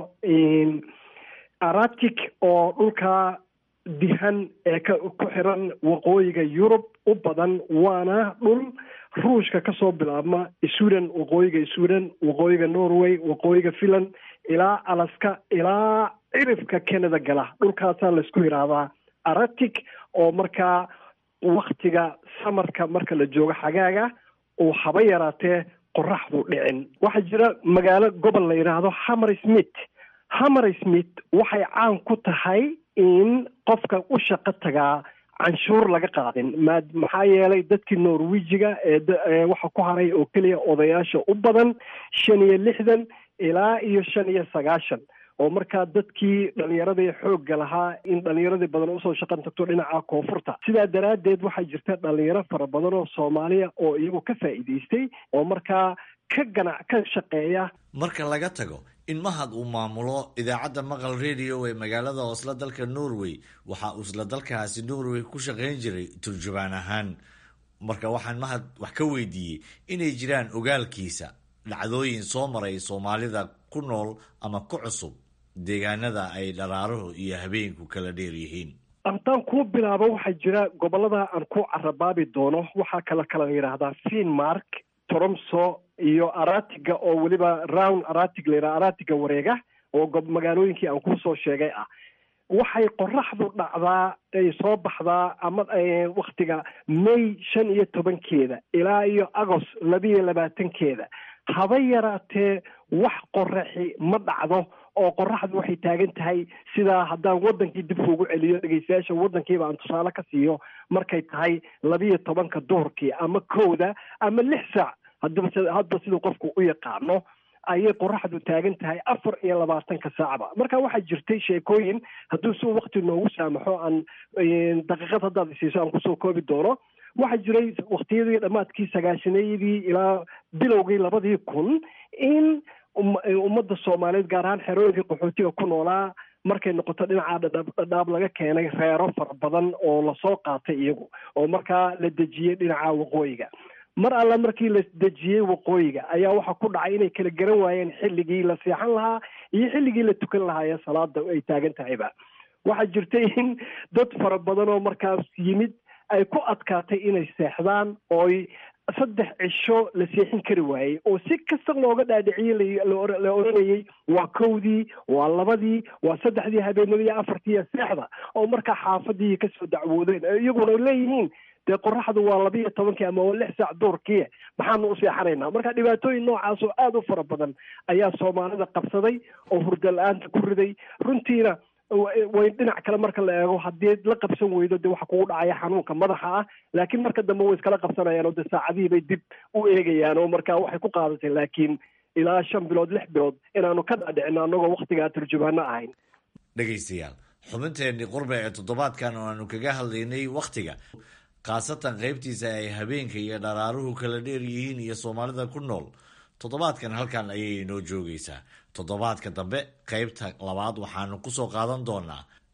aratic oo dhulka dihan ee ka ku xiran waqooyiga yurub u badan waana dhul ruushka kasoo bilaabma sweden waqooyiga sweden waqooyiga norway waqooyiga finland ilaa alaska ilaa cirifka canada gala dhulkaasaa laisku yidhaahdaa aratic oo markaa waktiga samarka marka la joogo xagaaga uu haba yaraatee qoraxdu dhicin waxaa jira magaalo gobol la yidhaahdo hammer smith hammer smith waxay caan ku tahay in qofka u shaqo tagaa canshuur laga qaadin ma maxaa yeelay dadkii norwejiga ee waxa ku haray oo keliya odayaasha u badan shan iyo lixdan ilaa iyo shan iyo sagaashan oo markaa dadkii dhalinyaradii xoogga lahaa in dhalinyaradii badan usoo shaqan tagto dhinaca koonfurta sidaa daraaddeed waxaa jirta dhalinyaro fara badan oo soomaaliya oo iyagu ka faa'iidaystay oo markaa ka ganac ka shaqeeya marka laga tago in mahad uu maamulo idaacadda maqal radio ee magaalada oslo dalka norway waxa uu isla dalkaasi norway ku shaqayn jiray turjubaan ahaan marka waxaan mahad wax ka weydiiyey inay jiraan ogaalkiisa dhacdooyin soo maray soomaalida ku nool ama ku cusub deegaanada ay dharaaruhu iyo habeenku kala dheer yihiin haddaan kuu bilaabo waxaa jira gobolada aan ku carabaabi doono waxaa kala kala yidhaahdaa finmark tromso iyo aratiga oo weliba round aratig la yidhaha aratiga wareega oo magaalooyinkii aan kusoo sheegay ah waxay qoraxdu dhacdaa ay soo baxdaa ama waktiga may shan iyo tobankeeda ilaa iyo agost labiiyo labaatankeeda haba yaraatee wax qoraxi ma dhacdo oo qoraxdu waxay taagan tahay sidaa haddaan wadankii dib ugu celiyo dhegeystayaasha wadankiiba aan tusaale ka siiyo markay tahay labiiyo tobanka duhurkii ama kowda ama lix saac hadaba hadba siduu qofku u yaqaano ayay qoraxdu taagan tahay afar iyo labaatanka saacba marka waxaa jirtay sheekooyin hadduu si wakti noogu saamaxo aan daqiiqad haddaad isiiso aan kusoo koobi doono waxaa jiray waktiyadii dhammaadkii sagaashaneeyadii ilaa bilowgii labadii kun in ummadda soomaaliyeed gaar ahaan xerooyinkii qaxootiga ku noolaa markay noqoto dhinaca dhadhaab laga keenay reero fara badan oo lasoo qaatay iyagu oo markaa la dejiyey dhinaca waqooyiga mar alla markii la dejiyey waqooyiga ayaa waxaa ku dhacay inay kala garan waayeen xilligii la seexan lahaa iyo xilligii la tukan lahaa ee salaada ay taagan tahayba waxaa jirtay in dad fara badan oo markaas yimid ay ku adkaatay inay seexdaan ooy saddex cisho la seexin kari waayey oo si kasta looga dhaadhiciyey la oranayey waa kowdii waa labadii waa saddexdii habeenimo iyo afartii seexda oo markaa xaafadii kasoo dacwoodeen iyaguna leeyihiin dee qoraxdu waa labiiyo tobankii ama waa lix saac duurkii maxaanu u seexanaynaa marka dhibaatooyin noocaas oo aada u fara badan ayaa soomaalida qabsaday oo hurda la-aanta ku riday runtiina way dhinac kale marka la eego haddii la qabsan weydo de waxa kugu dhacaya xanuunka madaxa ah laakiin marka dambe way iskala qabsanayaan oo de saacadihii bay dib u eegayaan oo marka waxay ku qaadatay laakiin ilaa shan bilood lix bilood inaanu ka dhaadhicino annagoo waktigaa turjubaano ahayn dhegaystayaal xubinteenii qurbe ee toddobaadkan oo aanu kaga hadlaynay wakhtiga khaasatan qaybtiisa ay habeenka iyo dharaaruhu kala dheer yihiin iyo soomaalida ku nool toddobaadkan halkan ayay inoo joogaysaa toddobaadka dambe qaybta labaad waxaanu kusoo qaadan doonaa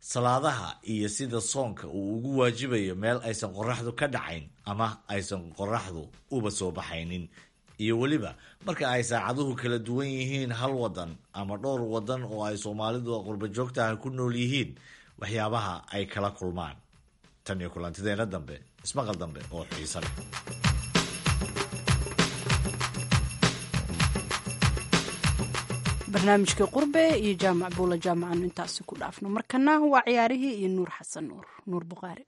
salaadaha iyo sida soonka uu ugu waajibayo meel aysan qoraxdu ka dhacayn ama aysan qoraxdu uba soo baxaynin iyo weliba marka ay saacaduhu kala duwan yihiin hal wadan ama dhowr wadan oo ay soomaalidu qurba joogtaha ku nool yihiin waxyaabaha ay kala kulmaan tan iyo kulantideena dambe ismaqal dambe oo xiisa leh barnaamijkii qurbe iyo jaamac buula jaamacaanu intaasi ku dhaafno markana waa ciyaarihii iyo nuur xasan nuur nuur bukhaari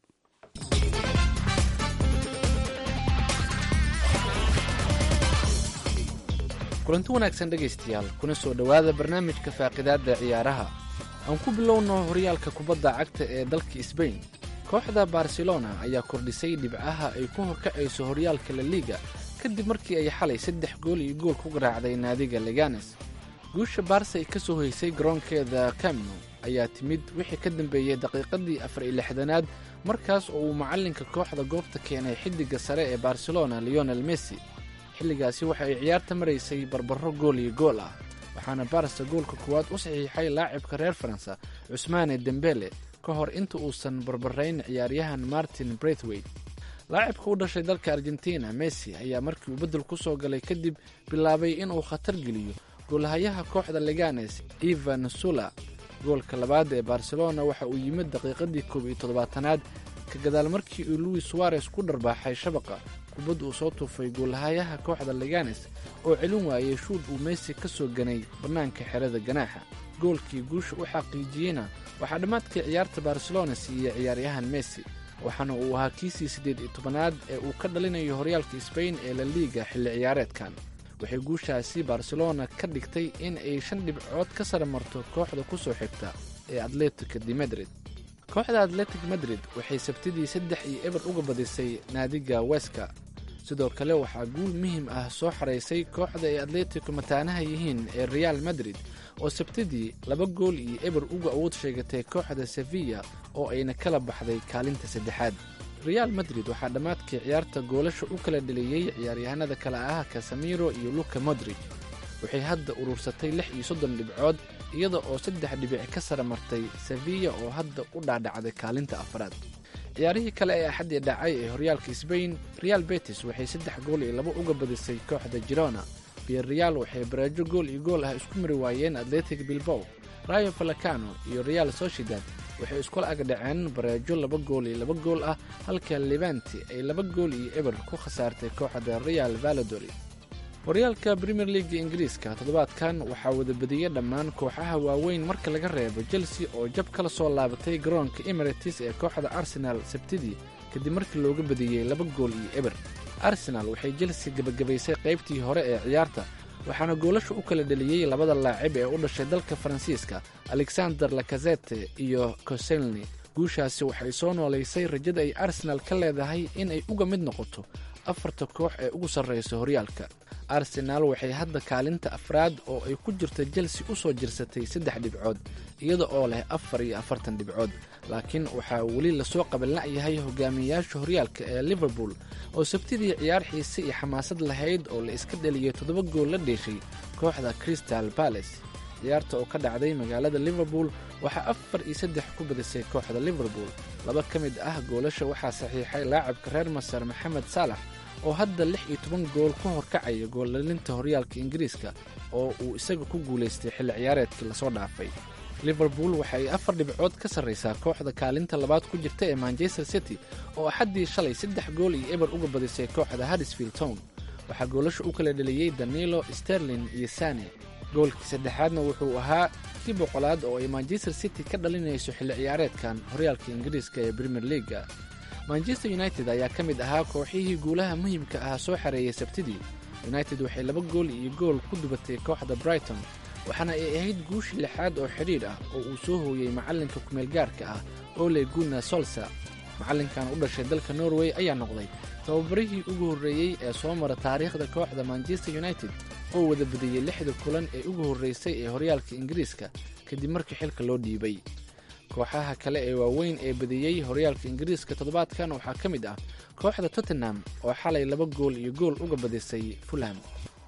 kulanti wanaagsan dhegaystayaal kuna soo dhowaada barnaamijka faaqidaadda ciyaaraha aan ku bilowno horyaalka kubadda cagta ee dalka sbain kooxda barcelona ayaa kordhisay dhibcaha ay ku horkacayso horyaalka la liiga kadib markii ay xalay saddex gool iyo gool ku garaacday naadiga leganes guusha baarsa ay ka soo hoysay garoonkeeda camno ayaa timid wixii ka dambeeyey daqiiqadii afar iyo lixdanaad markaas oo uu macallinka kooxda goobta keenay xiddigga sare ee barcelona leonel messi xilligaasi waxa ay ciyaarta maraysay barbaro gool iyo gool ah waxaana barsa goolka kuwaad u saxiixay laacibka reer faransa cusmaane dembele ka hor inta uusan barbarayn ciyaaryahan martin braithwaite laacibka u dhashay dalka argentina messi ayaa markii uu beddel ku soo galay kadib bilaabay inuu khatar geliyo goolhayaha kooxda leganes evan sula goolka labaad ee barcelona waxa uu yimid daqiiqadii koob iyo toddobaatanaad ka gadaal markii uu luis suarez ku dharbaaxay shabaqa kubad uu soo tuufay goolhayaha kooxda leganes oo celin waayey shuud uu messi ka soo ganay bannaanka xerada ganaaxa goolkii guusha u xaqiijiyeyna waxaa dhammaadkii ciyaarta barcelona siiyey ciyaaryahan messi waxaana uu ahaa kiisii siddeed iyo tobanaad ee uu ka dhalinayo horyaalka sbain ee la liiga xilli ciyaareedkan waxay guushaasi barcelona ka dhigtay in ay shan dhibcood ka sara marto kooxda ku soo xigta ee atletica de madrid kooxda atletic madrid waxay sabtidii saddex iyo eber uga badisay naadiga weska sidoo kale waxaa guul muhiim ah soo xaraysay kooxda ay atletico mataanaha yihiin ee real madrid oo sabtidii laba gool iyo eber uga awood sheegatay kooxda sevilla oo ayna kala baxday kaalinta saddexaad real madrid waxaa dhammaadkii ciyaarta goolasha u kala dheliyey ciyaaryahanada kale ah kasamiro iyo luka modrig waxay hadda urursatay lix iyo soddon dhibcood iyada oo saddex dhibic ka sara martay sevilla oo hadda u dhaadhacday kaalinta afraad ciyaarihii kale ee axaddii dhacay ee horyaalka sbain real betis waxay saddex gool iyo laba uga badisay kooxda girona biyerreal waxay baraajo gool iyo gool ah isku mari waayeen atletic bilbow rayo falacano iyo real sociedad waxay iskula ag dhaceen baraajo laba gool iyo laba gool ah halka levanti ay laba gool iyo eber ku khasaartay kooxda real valadori horyaalka premier leaga ingiriiska toddobaadkan waxaa wada badiyey dhammaan kooxaha waaweyn marka laga reebo chelsea oo jab kala soo laabatay garoonka emirates ee kooxda arsenal sabtidii kadib markii looga badiyey laba gool iyo eber arsenal waxay chelsea gebagabaysay qaybtii hore ee ciyaarta waxaana goolasha u kala dheliyey labada laacib ee u dhashay dalka faransiiska alexander lakazete iyo coselni guushaasi waxay soo noolaysay rajada ay arsenal ka leedahay in ay uga mid noqoto afarta koox ee ugu sarraysa horyaalka arsenaal waxay hadda kaalinta afraad oo ay ku jirta chelsea u soo jirsatay saddex dhibcood iyada oo leh afar iyo afartan dhibcood laakiin waxaa weli lasoo qabanla'yahay hogaamiyayaasha horyaalka ee liverpool oo sabtidii ciyaar xiise iyo xamaasad lahayd oo la iska dheliyey toddoba gool la dheeshay kooxda crystal balace ciyaarta oo ka dhacday magaalada liverpool waxaa afar iyo saddex ku badisay kooxda liverpool laba ka mid ah goolasha waxaa saxiixay laacabka reer masar maxamed saalax oo hadda lix iyo toban gool ku horkacaya goollalinta horyaalka ingiriiska oo uu isaga ku guulaystay xilli ciyaareedkii lasoo dhaafay liverpool waxa ay afar dhibcood ka sarraysaa kooxda kaalinta labaad ku jirta ee manchester city oo axaddii shalay saddex gool iyo eber uga badisay kooxda haddisfield town waxaa goolasha u kala dheliyey danilo sterlin iyo sane goolkii saddexaadna wuxuu ahaa kii boqolaad oo ay manchester city ka dhalinayso xilli ciyaareedkan horyaalka ingiriiska ee premier leaga manchester united ayaa ka mid ahaa kooxihii guulaha muhiimka ah soo xareeyay sabtidii united waxay laba gool iyo gool ku dubatay kooxda brighton waxaana ay ahayd guushii lixaad oo xidhiidh ah oo uu soo hooyey macallinka kumeelgaarka ah ole guna solsa macallinkan u dhashay dalka norway ayaa noqday tababarihii ugu horreeyey ee soo mara taariikhda kooxda manchester united oo wada badiyey lixda kulan ee ugu horraysay ee horyaalka ingiriiska kadib markii xilka loo dhiibay kooxaha kale ee waaweyn ee badiyey horyaalka ingiriiska toddobaadkan waxaa ka mid ah kooxda tottenham oo xalay laba gool iyo gool uga badisay fulham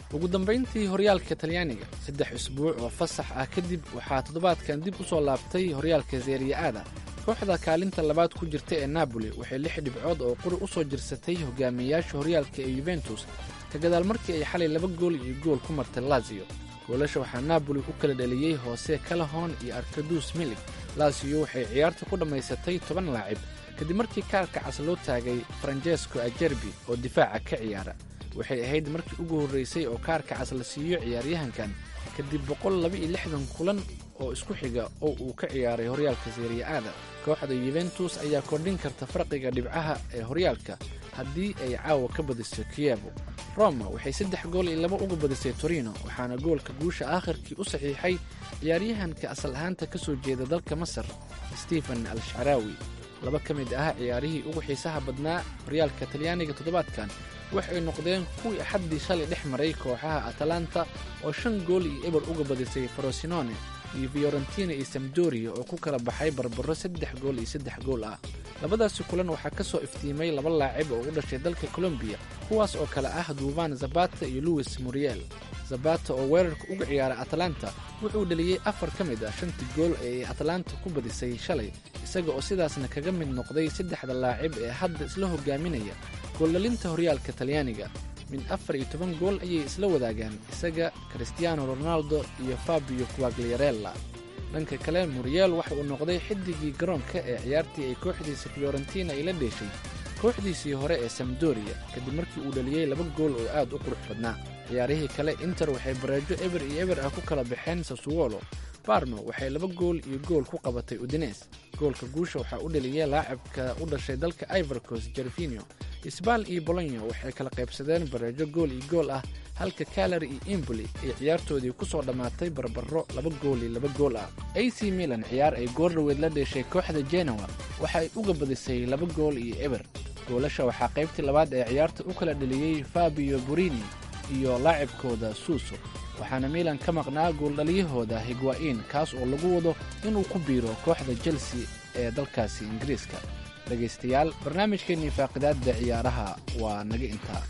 ugu dambayntii horyaalka talyaaniga saddex isbuuc oo fasax ah kadib waxaa toddobaadkan dib u soo laabtay horyaalka seriya-ada kooxda kaalinta labaad ku jirta ee napoli waxay lix dhibcood oo quri u soo jirsatay hogaamiyayaasha horyaalka ee yuventus ka gadaal markii ay xalay laba gool iyo gool ku martay lazio goolasha waxaa napoli u kala dhaliyey hoose kalahon iyo arkadus milig lazio waxay ciyaarta ku dhammaysatay toban laacib kadib markii kaarka cas loo taagay francesco ajerbi oo difaaca ka ciyaara waxay ahayd markii ugu horraysay oo kaarka cas la siiyo ciyaaryahankan kadib boqol laba iyo lixdan kulan oo isku xiga oo uu ka ciyaaray horyaalka seriya-ada kooxda yuventus ayaa kordhin karta farqiga dhibcaha ee horyaalka haddii ay caawa ka badiso kiyevo roma waxay saddex gool iyo laba uga badisay torino waxaana goolka guusha aakhirkii u saxiixay ciyaaryahanka asal ahaanta ka soo jeeda dalka masar stephen al shcaraawi laba ka mid ah ciyaarihii ugu xiisaha badnaa horyaalka talyaaniga toddobaadkan waxay noqdeen kuwii axaddii shalay dhex maray kooxaha atalanta oo shan gool iyo eber uga badisay frosinone iyo fiorentina iyo samdoria oo ku kala baxay barbaro saddex gool iyo saddex gool ah labadaasi kulan waxaa ka soo iftiimay laba laacib oo u dhashay dalka colombiya kuwaas oo kale ah duuban zabata iyo luwis muriel zabata oo weerarka uga ciyaara atalanta wuxuu dheliyey afar ka mid ah shantii gool ee ay atalanta ku badisay shalay isaga oo sidaasna kaga mid noqday saddexda laacib ee hadda isla hogaaminaya gooldhalinta horyaalka talyaaniga min afar iyo toban gool ayay isla wadaagaan isaga christiano ronaldo iyo fabio quagliarella dhanka kale muriel waxa uu noqday xidigii garoonka ee ciyaartii ay kooxdiisa fiorentina ay la dheeshay kooxdiisii hore ee samdoria kadib markii uu dhaliyey laba gool oo aad u qurux badnaa ciyaarihii kale inter waxay bareejo eber iyo eber ah ku kala baxeen sasuwolo barno waxay laba gool iyo gool ku qabatay udines goolka guusha waxaa u dhaliyey laacibka u dhashay dalka ivorcos jervinio isbaal iyo bolonyo waxay kala qaybsadeen bareejo gool iyo gool ah halka kalari iyo imboli ay ciyaartoodii ku soo dhammaatay barbaro laba gool iyo laba gool ah a c milan ciyaar ay goordhaweed la dheeshay kooxda genoa waxa ay uga badisay laba gool iyo eber goolasha waxaa qaybtii labaad ee ciyaarta u kala dhaliyey fabio burini iyo laacibkooda suuso waxaana milan ka maqnaa gooldhaliyahooda higwa'in kaas oo lagu wado inuu ku biiro kooxda chelsea ee dalkaasi ingiriiska dhegaystayaal barnaamijkeennii faaqidaadda ciyaaraha waa naga intaa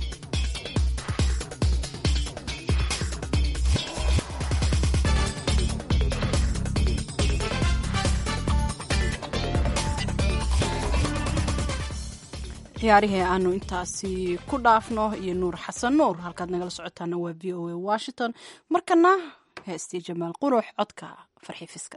ciyaarihii aanu intaasi ku dhaafno iyo nuur xasan nuur halkaad nagala socotaana waa v o a washington markana heestii jamaal qurux codka farxiifiska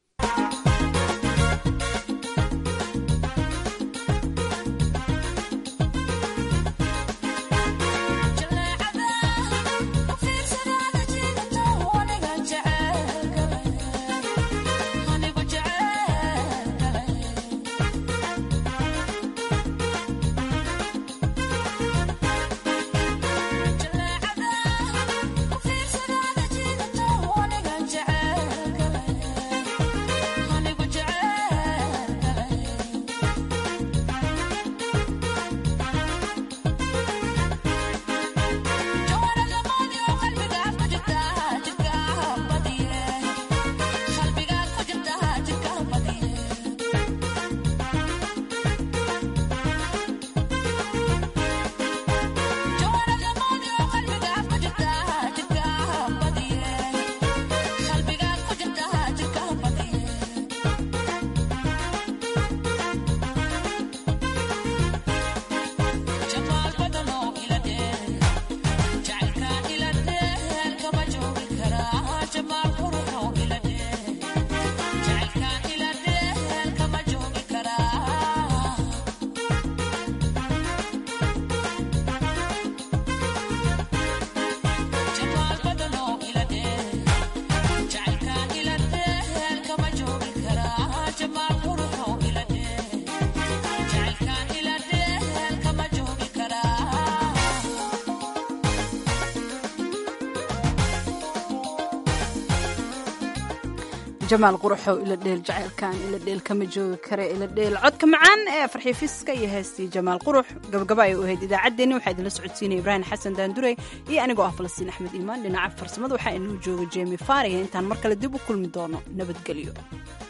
jamaal quruxow ila dheel jacaylkan ila dheel kama joogi kare ila dheel codka macaan ee farxiifiska iyo heestii jamaal qurux gabagaba ay u ahayd idaacaddeenni waxaa idinla socodsiinaya ibraahim xasan daandurey iyo anigoo ah falastiin axmed iimaan dhinaca farsamada waxaa inuu jooga jemi faariya intaan mar kale dib u kulmi doono nabadgelyo